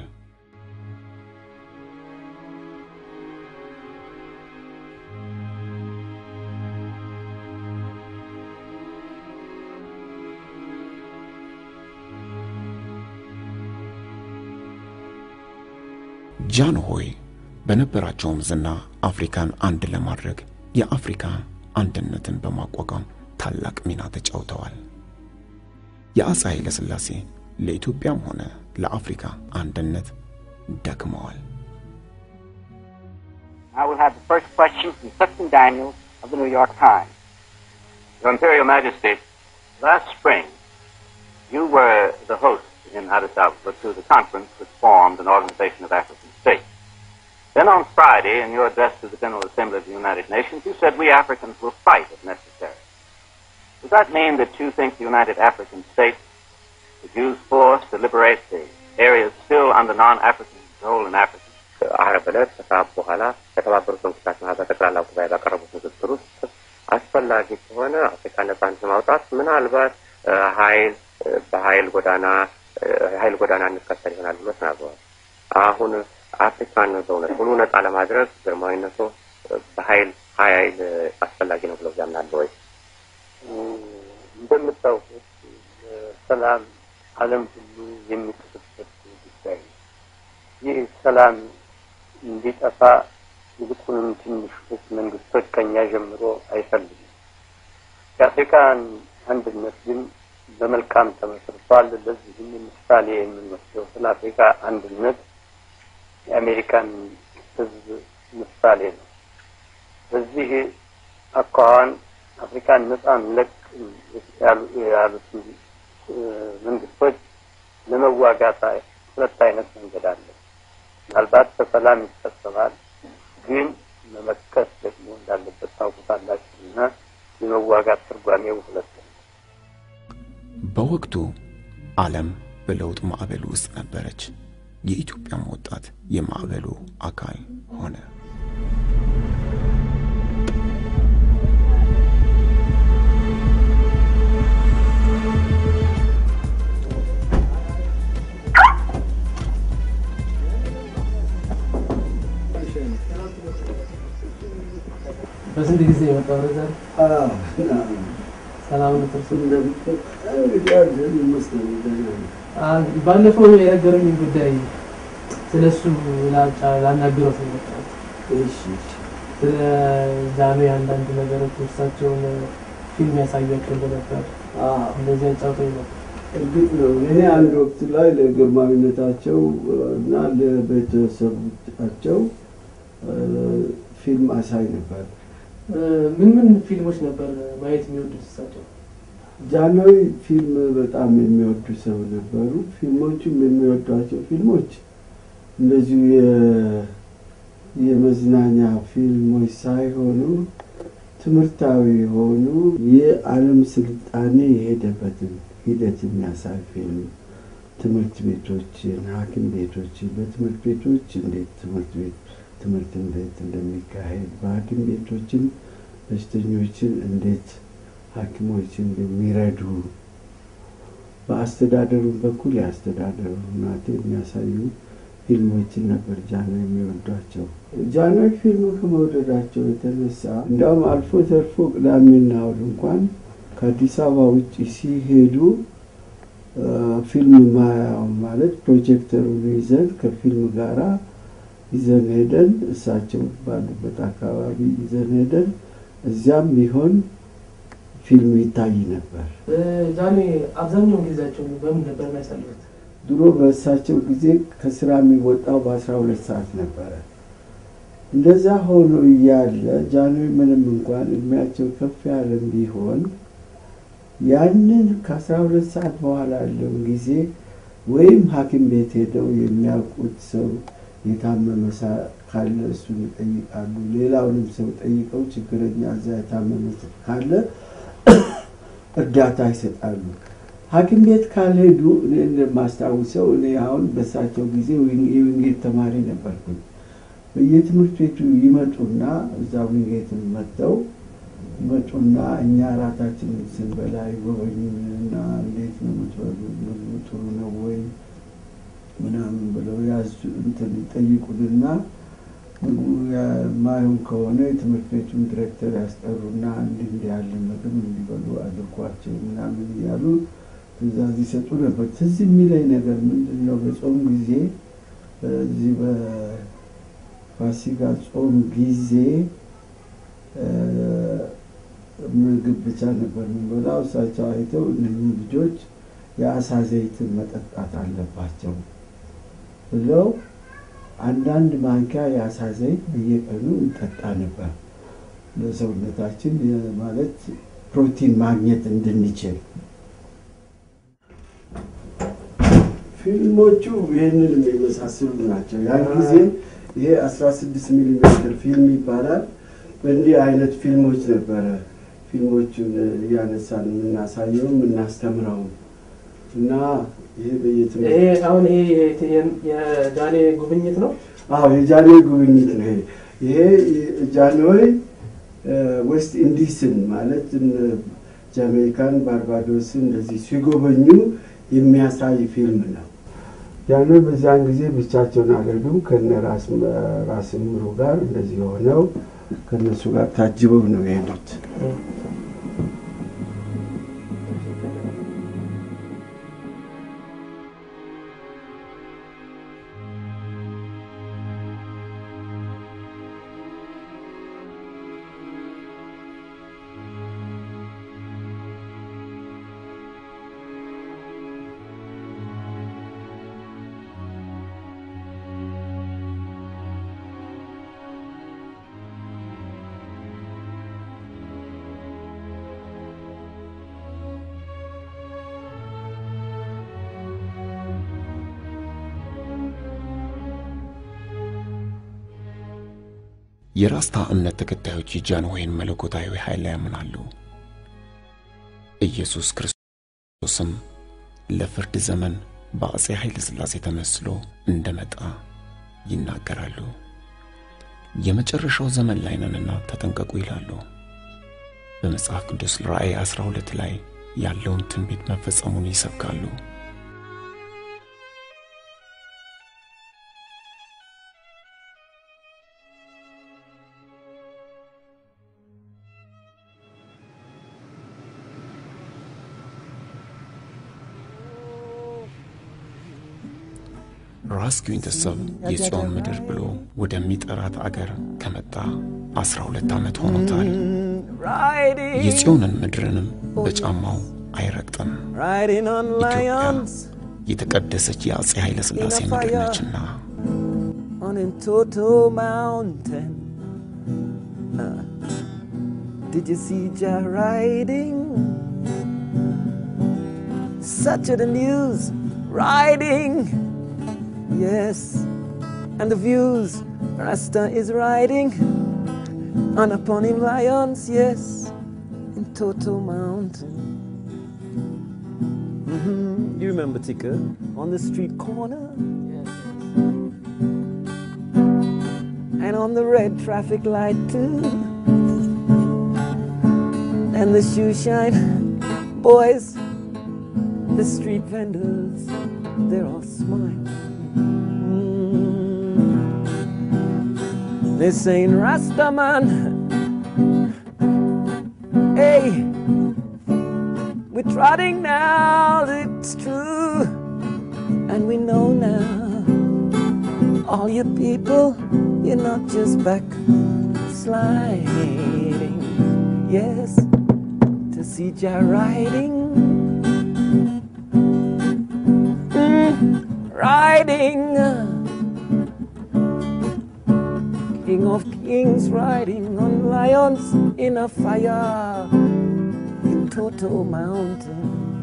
ጃንሆይ በነበራቸውም ዝና አፍሪካን አንድ ለማድረግ የአፍሪካ አንድነትን በማቋቋም ታላቅ ሚና ተጫውተዋል። የአፄ ኃይለ ሥላሴ ለኢትዮጵያም ሆነ ለአፍሪካ አንድነት ደክመዋል። I will have the first question from Clifton Daniels of the New York Times. Your Imperial Majesty, last spring you were the host in Addis Ababa to the conference which formed an organization of African states. Then on Friday, in your address to the General Assembly of the United Nations, you said we Africans will fight if necessary. Does that mean that you think the United African States would use force to liberate the areas still under non-African control in Africa? ዓርብ ዕለት ከሰዓት በኋላ ከተባበሩት መንግስታት ማህበር ጠቅላላ ጉባኤ ባቀረቡት ንግግር ውስጥ አስፈላጊ ከሆነ አፍሪካ ነጻነት ለማውጣት ምናልባት ኃይል በኃይል ጎዳና የኃይል ጎዳና እንከተል ይሆናል ብሎ ተናግረዋል። አሁን አፍሪካን በእውነት ሙሉ ነጻ ለማድረግ ግርማዊነቱ በኃይል ኃይል አስፈላጊ ነው ብለው ያምናሉ ወይ? እንደምታውቁት ሰላም ዓለም ሁሉ የሚጥርበት ጉዳይ ነው። ይህ ሰላም እንዲጠፋ ይልቁንም ትንሾች መንግስቶች ከኛ ጀምሮ አይፈልግም። የአፍሪካን አንድነት ግን በመልካም ተመስርቷል። ለዚህም ምሳሌ የምንወስደው ስለ አፍሪካ አንድነት የአሜሪካን ሕዝብ ምሳሌ ነው። በዚህ አኳኋን አፍሪካን ነጻ እንለቅ ያሉትን መንግስቶች ለመዋጋት ሁለት አይነት መንገድ አለ። ምናልባት በሰላም ይፈጸማል፣ ግን መመከት ደግሞ እንዳለበት ታውቁታላችሁ እና የመዋጋት ትርጓሜው ሁለት ነው። በወቅቱ ዓለም በለውጥ ማዕበል ውስጥ ነበረች። የኢትዮጵያም ወጣት የማዕበሉ አካል ሆነ። በስንት ጊዜ የመጣው ረዛ ሰላም ባለፈው የነገረኝ ጉዳይ ስለ እሱ ላናግረው ስለመጣሁት ስለ ዛሜ አንዳንድ ነገሮች እሳቸውን ፊልም ያሳያቸው እንደነበር እንደዚህ አጫውተኝ ነበር። እርግጥ ነው እኔ አንድ ወቅት ላይ ለግርማዊነታቸው እና ለቤተሰቦቻቸው ፊልም አሳይ ነበር። ምን ምን ፊልሞች ነበር ማየት የሚወዱት እሳቸው? ጃንሆይ ፊልም በጣም የሚወዱ ሰው ነበሩ። ፊልሞቹም የሚወዷቸው ፊልሞች እንደዚሁ የ- የመዝናኛ ፊልሞች ሳይሆኑ ትምህርታዊ የሆኑ የዓለም ስልጣኔ የሄደበትን ሂደት የሚያሳይ ፊልም ትምህርት ቤቶችን፣ ሐኪም ቤቶችን በትምህርት ቤቶች እንዴት ትምህርት ቤት ትምህርት እንዴት እንደሚካሄድ በሐኪም ቤቶችን በሽተኞችን እንዴት ሐኪሞችን እንደሚረዱ በአስተዳደሩ በኩል የአስተዳደሩ ናት የሚያሳዩ ፊልሞችን ነበር ጃኖ የሚወዷቸው። ጃኖ ፊልም ከመውደዳቸው የተነሳ እንዲያውም አልፎ ተርፎ ቅዳሜና እሑድ እንኳን ከአዲስ አበባ ውጭ ሲሄዱ አ፣ ፊልም ማያው ማለት ፕሮጀክተሩን ይዘን ከፊልም ጋራ ይዘን ሄደን እሳቸው ባሉበት አካባቢ ይዘን ሄደን እዚያም ቢሆን ፊልም ይታይ ነበር። ጃኔ አብዛኛውን ጊዜያቸውን በምን ነበር የሚያሳልፉት? ድሮ በእሳቸው ጊዜ ከስራ የሚወጣው በአስራ ሁለት ሰዓት ነበረ። እንደዛ ሆኖ እያለ ጃንሆይ ምንም እንኳን እድሜያቸው ከፍ ያለም ቢሆን ያንን ከአስራ ሁለት ሰዓት በኋላ ያለውን ጊዜ ወይም ሐኪም ቤት ሄደው የሚያውቁት ሰው የታመመ ሳ- ካለ እሱን ይጠይቃሉ። ሌላውንም ሰው ጠይቀው ችግረኛ እዛ የታመመ ሰው ካለ እርዳታ ይሰጣሉ። ሐኪም ቤት ካልሄዱ እኔ እንደማስታውሰው እኔ አሁን በእሳቸው ጊዜ ዊን- የዊንጌት ተማሪ ነበርኩኝ። በየትምህርት ቤቱ ይመጡና እዛ ዊንጌትን መጥተው ይመጡና እኛ ራታችንን ስንበላ ይጎበኙንና እንዴት ነው የምትበሉ? ምግቡ ጥሩ ነው ወይ ምናምን ብለው ያዙ እንትን ይጠይቁንና ምግቡ የማይሆን ከሆነ የትምህርት ቤቱን ዲሬክተር ያስጠሩና እንዲህ እንዲህ ያለ ምግብ እንዲበሉ አድርጓቸው ምናምን እያሉ ትእዛዝ ይሰጡ ነበር። ትዝ የሚለኝ ነገር ምንድን ነው? በጾም ጊዜ በዚህ በፋሲካ ጾም ጊዜ እ፣ ምግብ ብቻ ነበር የምንበላው። እሳቸው አይተው እነኚህ ልጆች የአሳ ዘይትን መጠጣት አለባቸው ብለው አንዳንድ ማንኪያ የአሳ ዘይት በየቀኑ እንጠጣ ነበር ለሰውነታችን የ- ማለት ፕሮቲን ማግኘት እንድንችል። ፊልሞቹ ይህንን የሚመሳሰሉ ናቸው። ያን ጊዜ ይሄ 16 ሚሊ ሜትር ፊልም ይባላል። በእንዲህ አይነት ፊልሞች ነበረ ፊልሞቹን እያነሳን የምናሳየው የምናስተምረው እና ይሄ በየትምህርት ይሄ አሁን ይሄ የ- የ- የጃኔ ጉብኝት ነው። አዎ የጃንሆይ ጉብኝት ነው ይሄ። ይሄ ጃንሆይ ዌስት ኢንዲስን ማለት እነ ጃሜይካን፣ ባርባዶስን እንደዚህ ሲጎበኙ የሚያሳይ ፊልም ነው። ጃንሆይ በዚያን ጊዜ ብቻቸውን አልሄዱም። ከነ ራስ ራስ ምሩ ጋር እንደዚህ ሆነው ከነሱ ጋር ታጅበው ነው የሄዱት። የራስታ እምነት ተከታዮች የጃንሆይን መለኮታዊ ኃይል ያምናሉ። ኢየሱስ ክርስቶስም ለፍርድ ዘመን በአፄ ኃይለ ሥላሴ ተመስሎ እንደመጣ ይናገራሉ። የመጨረሻው ዘመን ላይ ነንና ተጠንቀቁ ይላሉ። በመጽሐፍ ቅዱስ ራእይ 12 ላይ ያለውን ትንቢት መፈጸሙን ይሰብካሉ። ራስ ጊንተሰብ የጽዮን ምድር ብሎ ወደሚጠራት አገር ከመጣ አስራ ሁለት ዓመት ሆኖታል። የጽዮንን ምድርንም በጫማው አይረግጥም። Riding on ኢትዮጵያ lions የተቀደሰች የአፄ ኃይለ ሥላሴ In a ምድር fire. ነችና on a Toto mountain. Uh, did you see Jah riding? Such are the news riding. Yes, and the views Rasta is riding. And upon him lions, yes, in Toto Mountain. hmm You remember Tika? On the street corner. And on the red traffic light too. And the shoe shine boys, the street vendors, they're all smiling. Mm. They're saying, Rastaman, hey, we're trotting now, it's true. And we know now, all you people, you're not just back sliding. Yes, to see Jah riding. Mm, riding. King of kings riding on lions in a fire in Toto Mountain.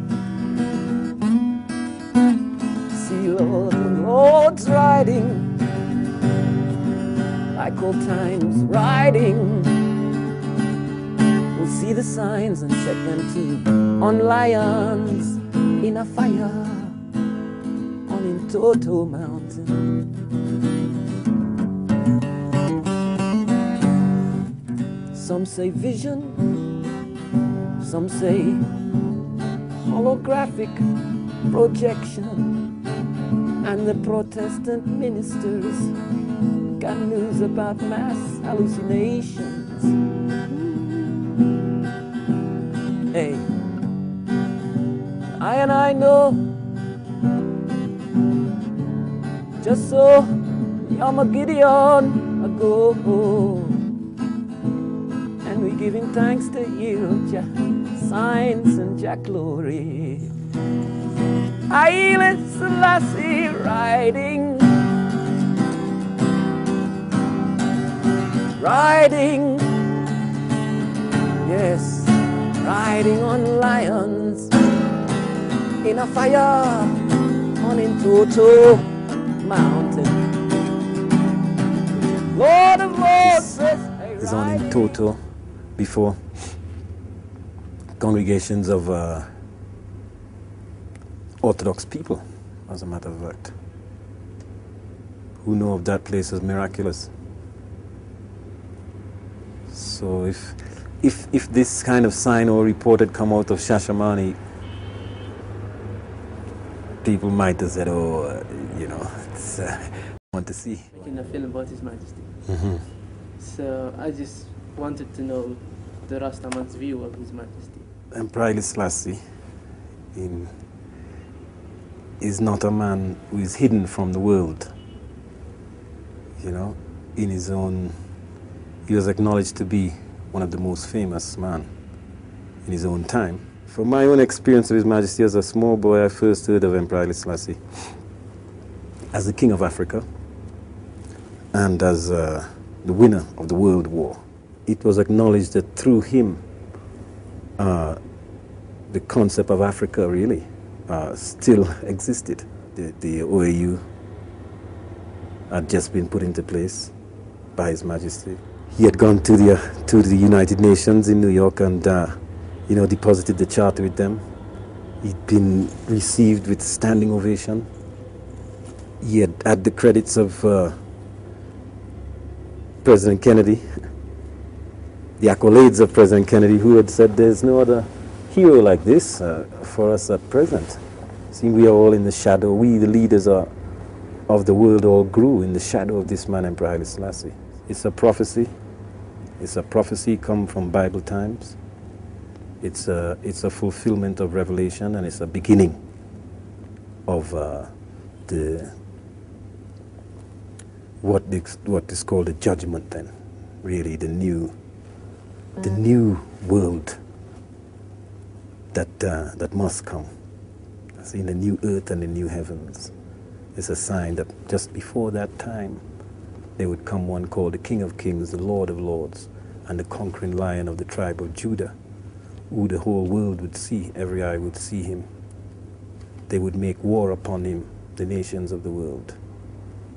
See Lord and Lords riding like old times riding. We'll see the signs and check them too on lions in a fire on in Toto Mountain. Some say vision, some say holographic projection, and the Protestant ministers got news about mass hallucinations. Hey, I and I know, just so Yama Gideon ago. And we giving thanks to you, Jah, signs and Jah glory. Haile Selassie riding, riding, yes, riding on lions in a fire on in Toto Mountain. Lord of Lords says, is on in Toto before congregations of uh, Orthodox people, as a matter of fact, who know of that place as miraculous. So if if if this kind of sign or report had come out of Shashamani, people might have said, "Oh, uh, you know, it's, uh, I want to see." making a film about His Majesty. Mhm. So I just wanted to know the Rastaman's view of His Majesty. Emperor Haile Selassie in, is not a man who is hidden from the world. You know, in his own, he was acknowledged to be one of the most famous men in his own time. From my own experience of His Majesty as a small boy, I first heard of Emperor Haile Selassie as the King of Africa and as uh, the winner of the World War. It was acknowledged that through him, uh, the concept of Africa really uh, still existed. The, the OAU had just been put into place by His Majesty. He had gone to the, uh, to the United Nations in New York and, uh, you know, deposited the charter with them. He'd been received with standing ovation. He had had the credits of uh, President Kennedy, the accolades of President Kennedy, who had said there's no other hero like this uh, for us at present. See, we are all in the shadow. We, the leaders are, of the world, all grew in the shadow of this man, Emperor Haile Selassie. It's a prophecy. It's a prophecy come from Bible times. It's a, it's a fulfillment of Revelation, and it's a beginning of uh, the what is, what is called the judgment. Then, really, the new, the new world that uh, that must come. See, the new earth and the new heavens. It's a sign that just before that time, there would come one called the King of Kings, the Lord of Lords, and the conquering lion of the tribe of Judah, who the whole world would see, every eye would see him. They would make war upon him, the nations of the world,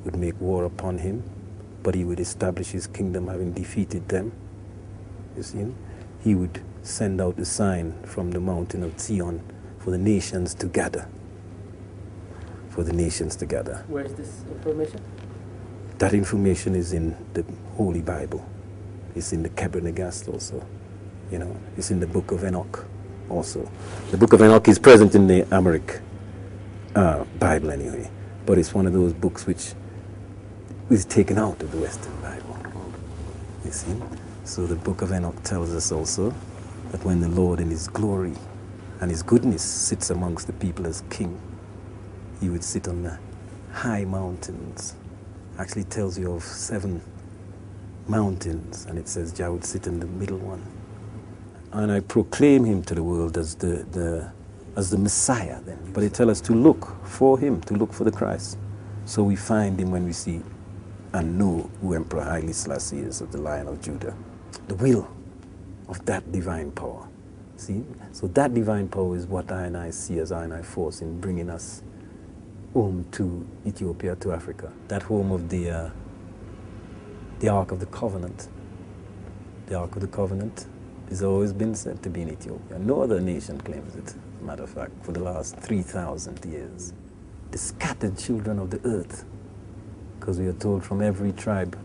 would make war upon him, but he would establish his kingdom having defeated them. You see? He would send out a sign from the mountain of Zion for the nations to gather. For the nations to gather. Where is this information? That information is in the Holy Bible. It's in the Kebra also. You know, it's in the Book of Enoch also. The Book of Enoch is present in the Amharic uh, Bible anyway, but it's one of those books which is taken out of the Western Bible. You see? So the Book of Enoch tells us also that when the Lord in His glory and His goodness sits amongst the people as King, He would sit on the high mountains. Actually tells you of seven mountains, and it says Jah would sit in the middle one. And I proclaim him to the world as the, the as the Messiah then. But it tells us to look for him, to look for the Christ. So we find him when we see and know who Emperor Haile Selassie is of the Lion of Judah. The will of that divine power. See? So that divine power is what I and I see as I and I force in bringing us home to Ethiopia, to Africa. That home of the, uh, the Ark of the Covenant. The Ark of the Covenant has always been said to be in Ethiopia. No other nation claims it, as a matter of fact, for the last 3,000 years. The scattered children of the earth, because we are told from every tribe,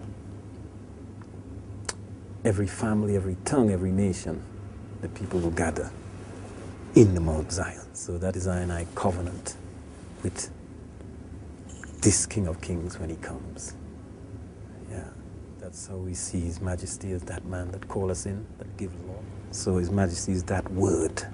every family, every tongue, every nation, the people will gather in the Mount Zion. So that is I and I covenant with this King of Kings when he comes. Yeah, that's how we see His Majesty as that man that call us in, that gives law. So His Majesty is that word.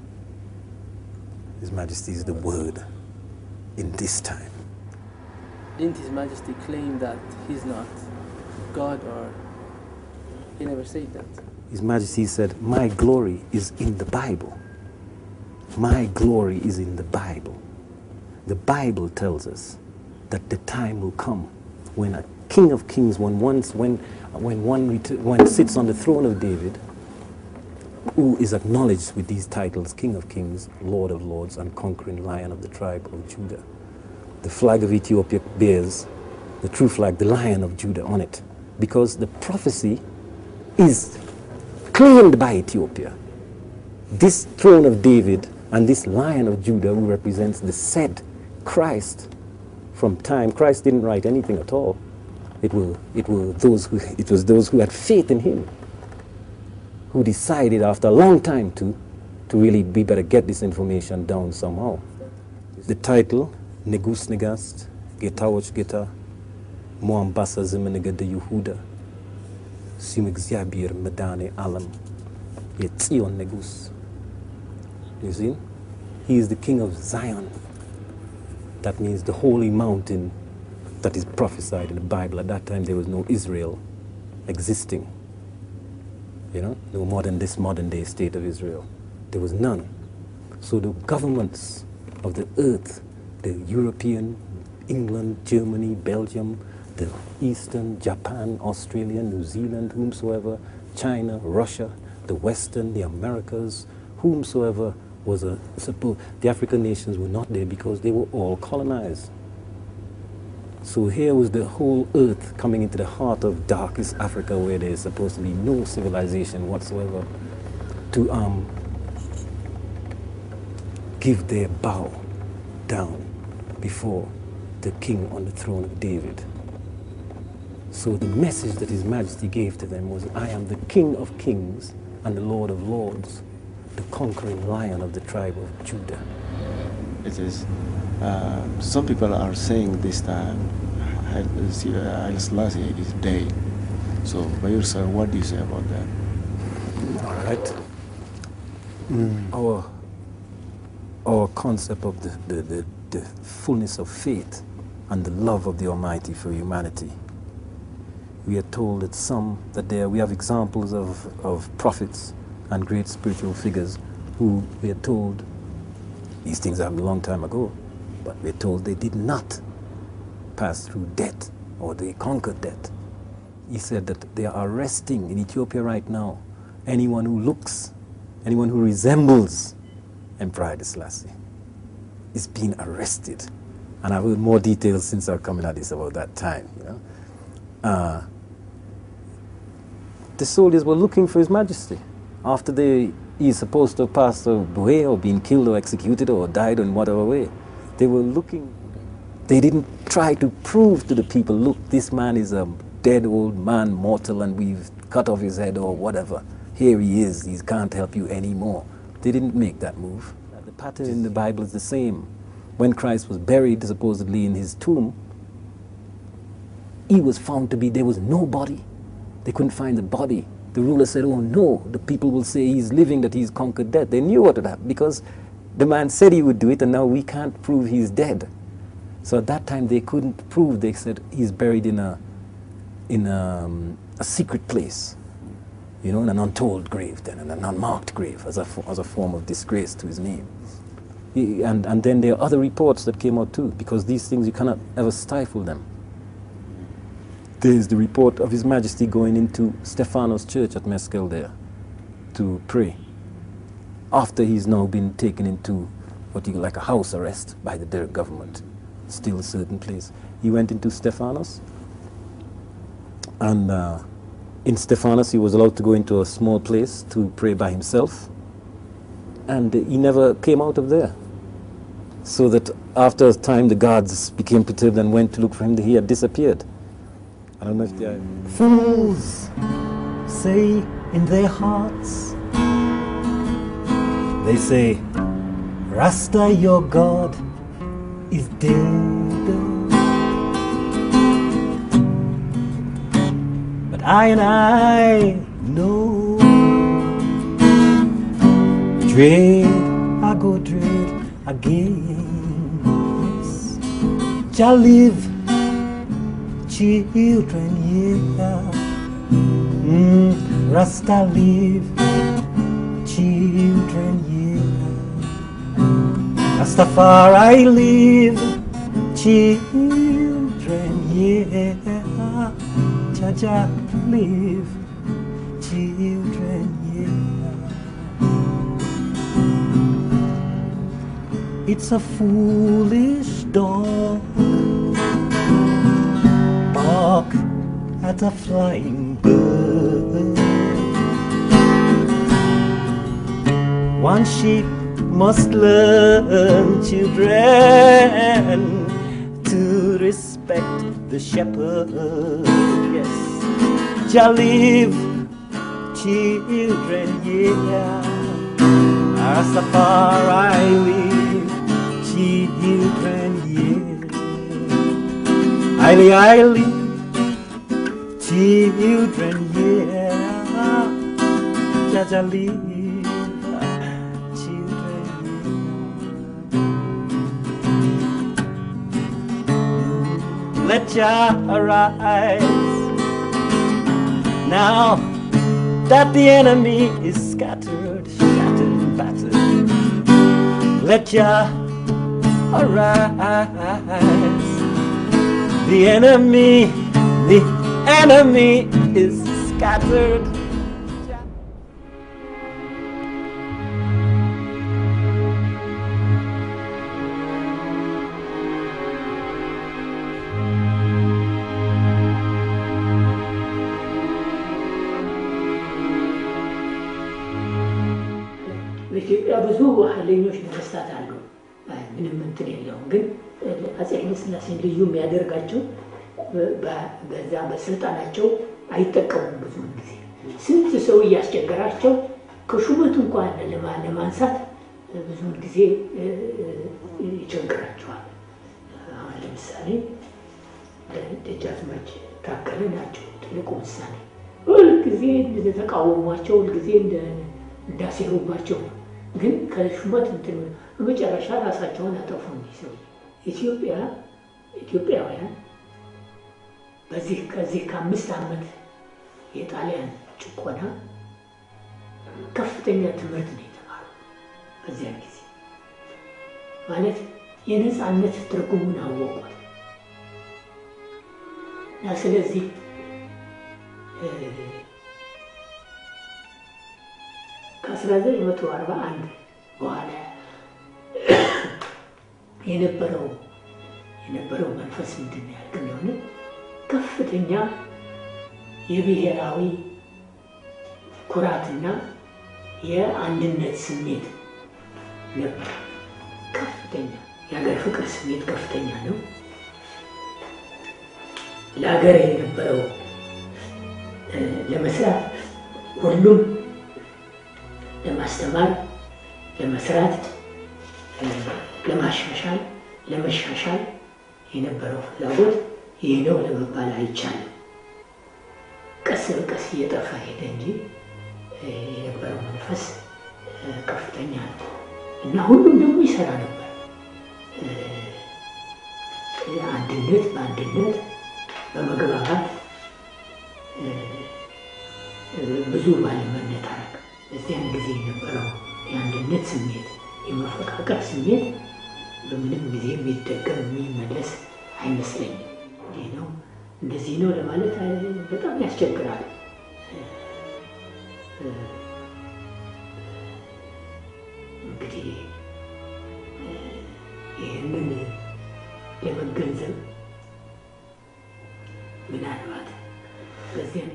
His Majesty is the word in this time. Didn't His Majesty claim that he's not God or he never said that? His Majesty said, My glory is in the Bible. My glory is in the Bible. The Bible tells us that the time will come when a King of Kings, when once when when one ret- one sits on the throne of David, who is acknowledged with these titles, King of Kings, Lord of Lords, and conquering Lion of the tribe of Judah. The flag of Ethiopia bears the true flag, the Lion of Judah, on it, because the prophecy is claimed by Ethiopia. This throne of David and this Lion of Judah, who represents the said Christ from time. Christ didn't write anything at all. It were, it were those who, it was those who had faith in him, who decided after a long time to, to really be better get this information down somehow. The title, Negus Negast, Getawoch Geta, Moambasa Zimenegede Yehuda, Sim እግዚአብሔር መድኃኔ ዓለም የጽዮን ንጉሥ you see he is the king of Zion that means the holy mountain that is prophesied in the Bible at that time there was no Israel existing you know no more than this modern day state of Israel there was none so the governments of the earth the European England Germany Belgium the Eastern, Japan, Australia, New Zealand, whomsoever, China, Russia, the Western, the Americas, whomsoever was a suppose the African nations were not there because they were all colonized. So here was the whole earth coming into the heart of darkest Africa where there is supposed to be no civilization whatsoever to um, give their bow down before the king on the throne of David. So the message that His Majesty gave to them was, I am the King of kings and the Lord of lords, the conquering lion of the tribe of Judah. It is. Uh, some people are saying this time Haile Selassie is dead. So, by yourself, what do you say about that? All right. Our, our concept of the, the, the, the fullness of faith and the love of the Almighty for humanity we are told that some that there we have examples of, of prophets and great spiritual figures who we are told these things happened a long time ago but we're told they did not pass through death or they conquered death he said that they are arresting in ethiopia right now anyone who looks anyone who resembles emperor Haile Selassie is being arrested And I've heard more details since I've come in Addis about that time. You know? uh, the soldiers were looking for His Majesty after they he's supposed to have passed away or been killed or executed or died in whatever way. They were looking. They didn't try to prove to the people, look, this man is a dead old man, mortal, and we've cut off his head or whatever. Here he is. He can't help you anymore. They didn't make that move. The pattern in the Bible is the same. When Christ was buried, supposedly in his tomb, he was found to be, there was no body. They couldn't find the body. The ruler said, Oh no, the people will say he's living, that he's conquered death. They knew what would happen because the man said he would do it, and now we can't prove he's dead. So at that time, they couldn't prove. They said he's buried in a, in a, um, a secret place, you know, in an untold grave, then, in an unmarked grave, as a, fo- as a form of disgrace to his name. He- And, and then there are other reports that came out too, because these things you cannot ever stifle them. There's the report of His Majesty going into Stephanos Church at Mescal there to pray. After he's now been taken into what you like a house arrest by the Derg government, still a certain place. He went into Stephanos, and uh, in Stephanos he was allowed to go into a small place to pray by himself, and he never came out of there. So that after a time the guards became perturbed and went to look for him. He had disappeared. I don't know if they are. Fools say in their hearts, they say, Rasta, your God, is dead. But I and I know, dread, I go dread again. Shall live children, yeah. Mm, Rasta live, children, yeah. Rastafari live, children, yeah. Jaja live, children, yeah. It's a foolish dog bark at a flying bird. One sheep must learn, children, to respect the shepherd. Yes, shall live, children, yeah. Rastafari live, children, yeah. Highly, highly, children, yeah. Jaja live, children, yeah. Let Jah arise. Now that the enemy is scattered, shattered, and battered, let Jah arise. The enemy, the enemy is scattered. በኢትዮጵያ ብዙ ኃይለኞች ነገስታት አሉ። አይ፣ ምንም እንትን የለውም። ግን አፄ ኃይለሥላሴን ልዩ የሚያደርጋቸው በ- በ- በዛ በስልጣናቸው አይጠቀሙም። ብዙውን ጊዜ ስንት ሰው እያስቸገራቸው ከሹመት እንኳን ለማ- ለማንሳት ብዙውን ጊዜ እ፣ እ፣ ይቸግራቸዋል። አሁን ለምሳሌ ደጃዝማች ታከለ ናቸው ትልቁ ምሳሌ። ሁልጊዜ እንደተቃወሟቸው፣ ሁልጊዜ እንደ- እንዳሴሩባቸው ነው። ግን ከሹመት እንትን በመጨረሻ ራሳቸውን አጠፉ። እኒህ ሰው ኢትዮጵያ ኢትዮጵያውያን በዚህ ከዚህ ከአምስት ዓመት የጣሊያን ጭቆና ከፍተኛ ትምህርት ነው የተማሩ በዚያ ጊዜ ማለት የነፃነት ትርጉሙን አወቁት እና ስለዚህ እ፣ ከ1941 በኋላ የነበረው የነበረው መንፈስ ምንድን ነው ያልክ እንደሆነ ከፍተኛ የብሔራዊ ኩራትና የአንድነት ስሜት ነበር። ከፍተኛ የሀገር ፍቅር ስሜት ከፍተኛ ነው። ለሀገር የነበረው እ፣ ለመስራት ሁሉም ለማስተማር፣ ለመስራት፣ እ፣ ለማሻሻል፣ ለመሻሻል የነበረው ፍላጎት ይህ ነው ለመባል አይቻልም። ቀስ በቀስ እየጠፋ ሄደ እንጂ እ፣ የነበረው መንፈስ እ፣ ከፍተኛ ነው እና ሁሉም ደግሞ ይሰራ ነበር። እ፣ አንድነት በአንድነት በመግባባት እ፣ እ፣ ብዙ ባለመነታረክ በዚያን ጊዜ የነበረው የአንድነት ስሜት የመፈቃቀር ስሜት በምንም ጊዜ የሚደገም የሚመለስ አይመስለኝም። እንዲህ ነው እንደዚህ ነው ለማለት አይ- በጣም ያስቸግራል። እ፣ እንግዲህ እ፣ ይህንን ለመገንዘብ ምናልባት በዚያን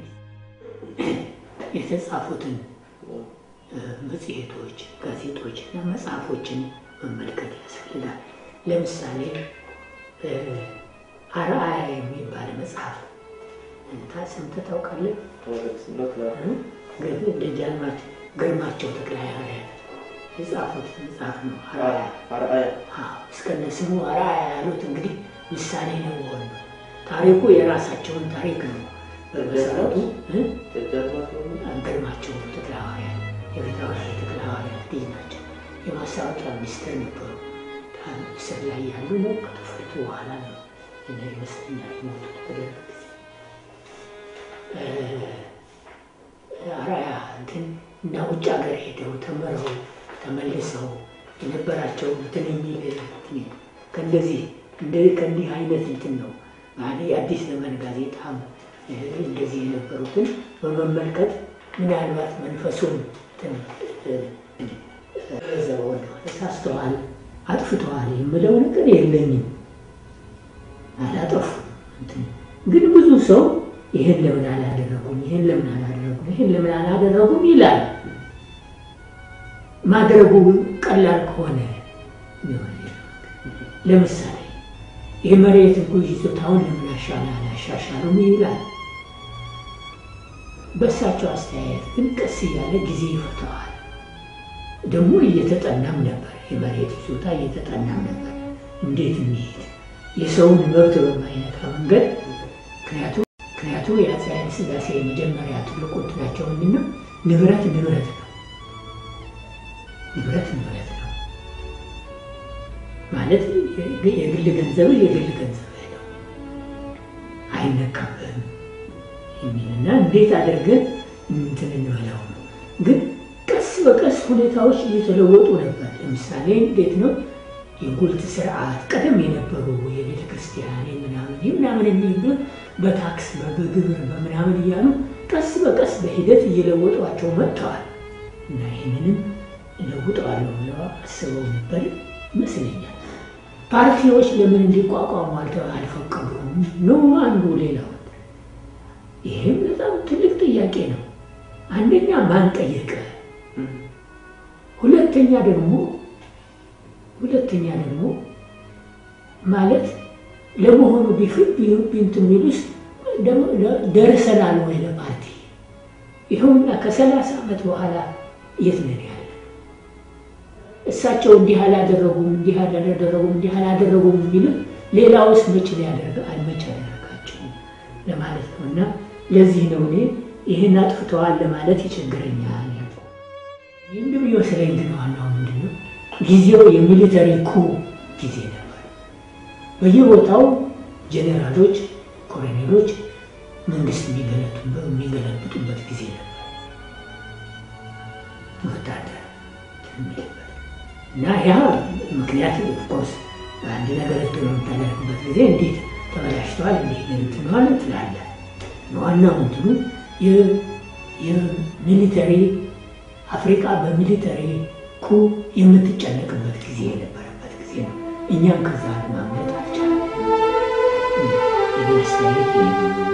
የተጻፉትን እ፣ መጽሔቶች፣ ጋዜጦች እና መጽሐፎችን መመልከት ያስፈልጋል። ለምሳሌ እ፣ አርአያ የሚባል መጽሐፍ እንታ ሰምተህ ታውቃለህ? እ? ግር- ደጃዝማች ግርማቸው ተክለ ሃይማኖት የጻፉት መጽሐፍ ነው። አርአያ አዎ፣ እስከነ ስሙ አርአያ ያሉት እንግዲህ ምሳሌ ነው መሆን ነው። ታሪኩ የራሳቸውን ታሪክ ነው በመሰረቱ እ? ግርማቸው ተክለ ሃዋርያት የፊታውራሪ ተክለ ሃዋርያት ልጅ ናቸው። የማስታወቂያ ሚኒስትር ነበሩ። እስር ላይ ያሉ ነው። ከተፈቱ በኋላ ነው እና ይመስለኛል የሞቱት በደርግ ጊዜ። እ፣ አርአያ እንትን እና ውጭ ሀገር ሄደው ተምረው ተመልሰው የነበራቸው እንትን የሚል እንትን ከእንደዚህ እንደ ከእንዲህ አይነት እንትን ነው ማለት የአዲስ ዘመን ጋዜጣም እ፣ እንደዚህ የነበሩትን በመመልከት ምናልባት መንፈሱን እንትን እ፣ እ፣ ዘበውን ተሳስተዋል፣ አጥፍተዋል የምለው ነገር የለኝም። አላጠፉም። እንትን ግን ብዙ ሰው ይህን ለምን አላደረጉም፣ ይህን ለምን አላደረጉም፣ ይህን ለምን አላደረጉም ይላል። ማድረጉ ቀላል ከሆነ ቢሆን ለምሳሌ የመሬት ይዞታውን ለምን አሻላ አላሻሻሉም ይላል። በእሳቸው አስተያየት ግን ቀስ እያለ ጊዜ ይፈተዋል። ደግሞ እየተጠናም ነበር፣ የመሬት ይዞታ እየተጠናም ነበር። እንዴት እንሂድ የሰውን መብት በማይነካ መንገድ ምክንያቱም ምክንያቱም የአፄ ኃይለ ሥላሴ የመጀመሪያ ትልቁ እንትናቸው ምንድን ነው? ንብረት ንብረት ነው። ንብረት ንብረት ነው ማለት የግል ገንዘብ የግል ገንዘብ ነው፣ አይነካብህም የሚልና እንዴት አድርገን እንትን እንበለው ነው። ግን ቀስ በቀስ ሁኔታዎች እየተለወጡ ነበር። ለምሳሌ እንዴት ነው የጉልት ስርዓት ቀደም የነበሩ የቤተ ክርስቲያን ምናምን ምናምን የሚሉ በታክስ በግብር በምናምን እያሉ ቀስ በቀስ በሂደት እየለወጧቸው መጥተዋል እና ይህንንም እለውጠዋለሁ ብለው አስበው ነበር ይመስለኛል። ፓርቲዎች ለምን እንዲቋቋሙ አልተ- አልፈቀዱም ነው አንዱ ሌላው። ይህም በጣም ትልቅ ጥያቄ ነው። አንደኛ ማን ጠየቀ? ሁለተኛ ደግሞ ሁለተኛ ደግሞ ማለት ለመሆኑ ቢፍት ቢንት የሚል ውስጥ ደርሰናል ወይ ለፓርቲ? ይኸውና ከሰላሳ ዓመት በኋላ የት ነን ያለ? እሳቸው እንዲህ አላደረጉም፣ እንዲህ አላደረጉም፣ እንዲህ አላደረጉም የሚሉት ሌላውስ መች ሊያደርግ መች ያደረጋቸው ለማለት ነው። እና ለዚህ ነው እኔ ይህን አጥፍተዋል ለማለት ይቸግረኛል ያልኩ። ይህም የሚመስለኝ ግን ዋናው ምንድን ነው ጊዜው የሚሊተሪ ኩ ጊዜ ነበር። በየቦታው ጄኔራሎች፣ ኮሎኔሎች መንግስት የሚገለብጡበት ጊዜ ነበር። ወታደር የሚልበት እና ያ ምክንያት ኦፍኮርስ በአንድ ነገር በምታደርግበት ጊዜ እንዴት ተበላሽተዋል፣ እንዴት እንትነዋል ትላለህ። ዋናው እንትኑ የሚሊተሪ አፍሪካ በሚሊተሪ ኩ የምትጨነቅበት ጊዜ የነበረበት ጊዜ ነው። እኛም ከዛ ለማምለጥ አልቻለም። አስተያየት ይሄ ነው።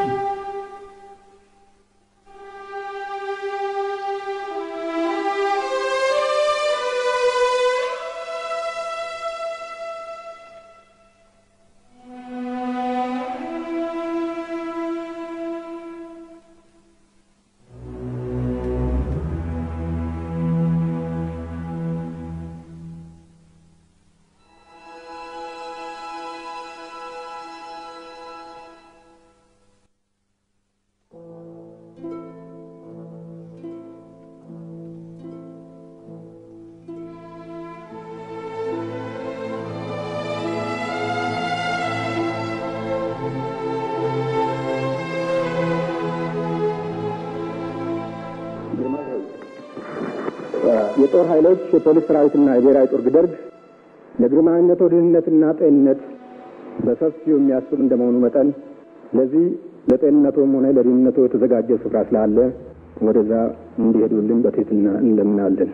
የጦር ኃይሎች የፖሊስ ሰራዊትና የብሔራዊ ጦር ደርግ ለግርማዊነቶ ደህንነትና ጤንነት በሰፊው የሚያስብ እንደመሆኑ መጠን ለዚህ ለጤንነቶም ሆነ ለደህንነቶ የተዘጋጀ ስፍራ ስላለ ወደዛ እንዲሄዱልን በትህትና እንለምናለን።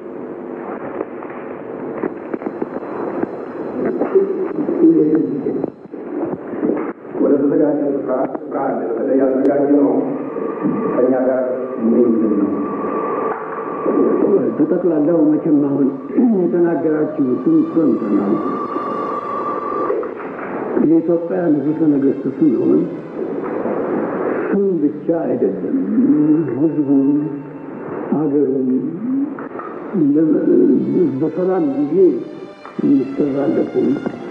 ወደ ተዘጋጀ ስፍራ ስፍራ አለ። በተለይ ያዘጋጀ ነው ከኛ ጋር እንዲሄዱልን ነው። በጠቅላላው መቼም አሁን የተናገራችሁትን ሰምተናል። የኢትዮጵያ ንጉሠ ነገሥት ስንሆን ስም ብቻ አይደለም፣ ህዝቡን፣ ሀገሩን በሰላም ጊዜ የሚሰራለትን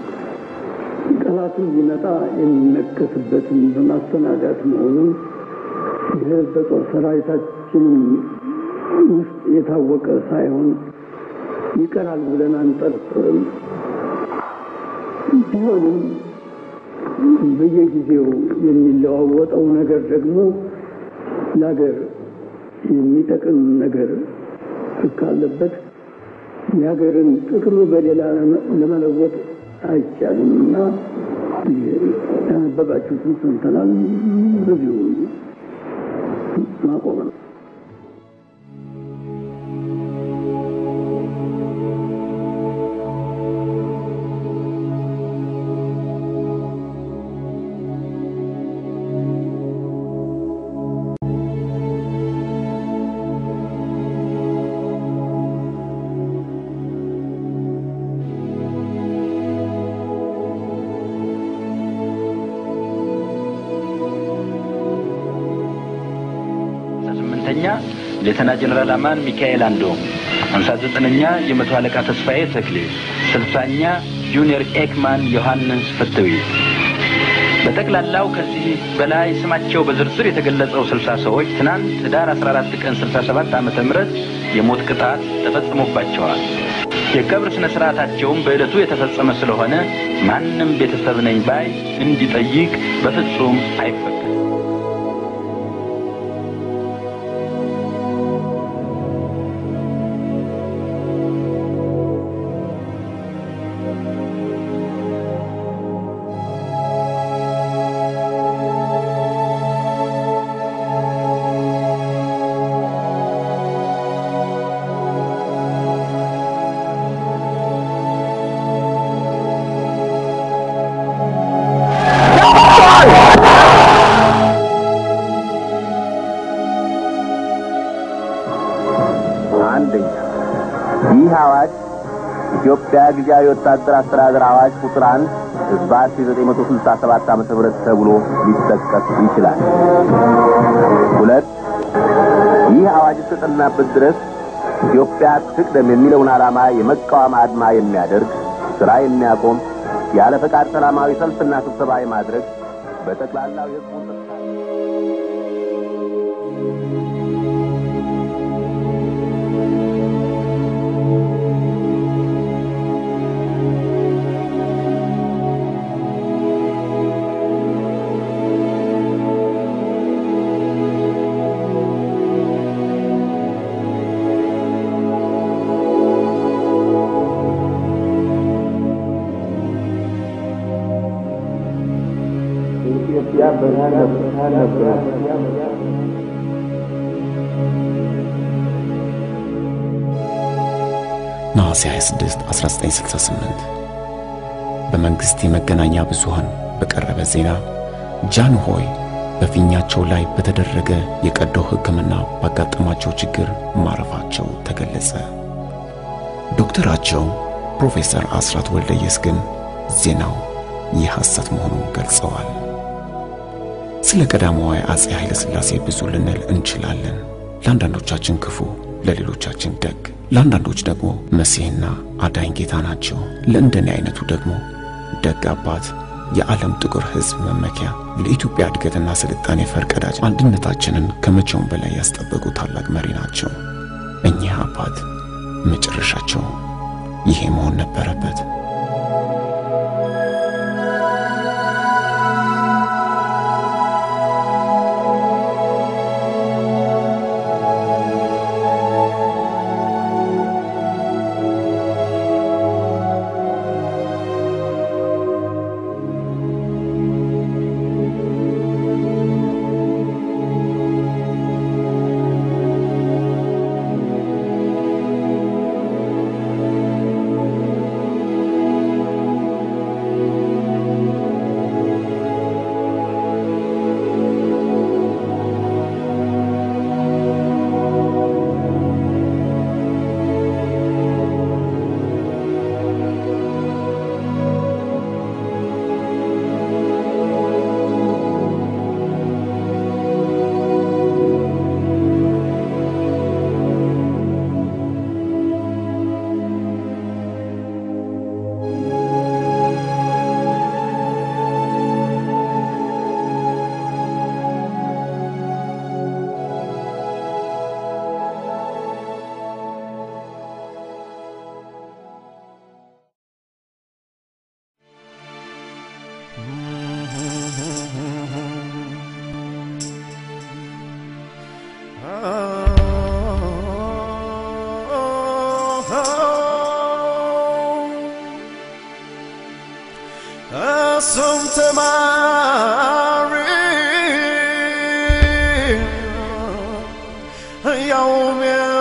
ጠላትን ቢመጣ የሚነከስበትን በማስተናዳት መሆኑን ይህ በጦር ሰራዊታችንም ውስጥ የታወቀ ሳይሆን ይቀራል ብለን አንጠርጥርም። ቢሆንም በየጊዜው የሚለዋወጠው ነገር ደግሞ ለሀገር የሚጠቅም ነገር ካለበት የሀገርን ጥቅም በሌላ ለመለወጥ አይቻልም እና ያነበባችሁትን ሰምተናል። በዚሁ ማቆም ነው። ስምንተኛ ሌተና ጀነራል አማን ሚካኤል አንዶም፣ ሃምሳ ዘጠነኛ የመቶ አለቃ ተስፋዬ ተክሌ፣ ስልሳኛ ጁኒየር ኤክማን ዮሐንስ ፍትዊ። በጠቅላላው ከዚህ በላይ ስማቸው በዝርዝር የተገለጸው ስልሳ ሰዎች ትናንት ህዳር 14 ቀን 67 ዓመተ ምህረት የሞት ቅጣት ተፈጽሞባቸዋል። የቀብር ስነ ስርዓታቸውም በዕለቱ የተፈጸመ ስለሆነ ማንም ቤተሰብ ነኝ ባይ እንዲጠይቅ በፍጹም አይፈቀድም። አንደኛ ይህ አዋጅ ኢትዮጵያ ጊዜያዊ ወታደር አስተዳደር አዋጅ ቁጥር አንድ ህዝባር 1967 ዓ.ም ተብሎ ሊጠቀስ ይችላል። ሁለት ይህ አዋጅ እስከጸናበት ድረስ ኢትዮጵያ ትቅደም የሚለውን ዓላማ የመቃወም አድማ የሚያደርግ ስራ የሚያቆም ያለ ፈቃድ ሰላማዊ ሰልፍና ስብሰባ የማድረግ በጠቅላላው የህዝቡን ኢትዮጵያ ብርሃን ነበር። ነሐሴ 26 1968 በመንግስት የመገናኛ ብዙሃን በቀረበ ዜና ጃንሆይ በፊኛቸው ላይ በተደረገ የቀዶ ሕክምና ባጋጠማቸው ችግር ማረፋቸው ተገለጸ። ዶክተራቸው ፕሮፌሰር አስራት ወልደየስ ግን ዜናው የሐሰት መሆኑን ገልጸዋል። ስለ ቀዳማዊ አጼ ኃይለ ሥላሴ ብዙ ልንል እንችላለን። ለአንዳንዶቻችን ክፉ፣ ለሌሎቻችን ደግ፣ ለአንዳንዶች ደግሞ መሲህና አዳኝ ጌታ ናቸው። ለእንደኔ አይነቱ ደግሞ ደግ አባት፣ የዓለም ጥቁር ሕዝብ መመኪያ፣ ለኢትዮጵያ እድገትና ስልጣኔ ፈርቀዳጅ፣ አንድነታችንን ከመቼውም በላይ ያስጠበቁ ታላቅ መሪ ናቸው። እኚህ አባት መጨረሻቸው ይሄ መሆን ነበረበት። Som temari Yaum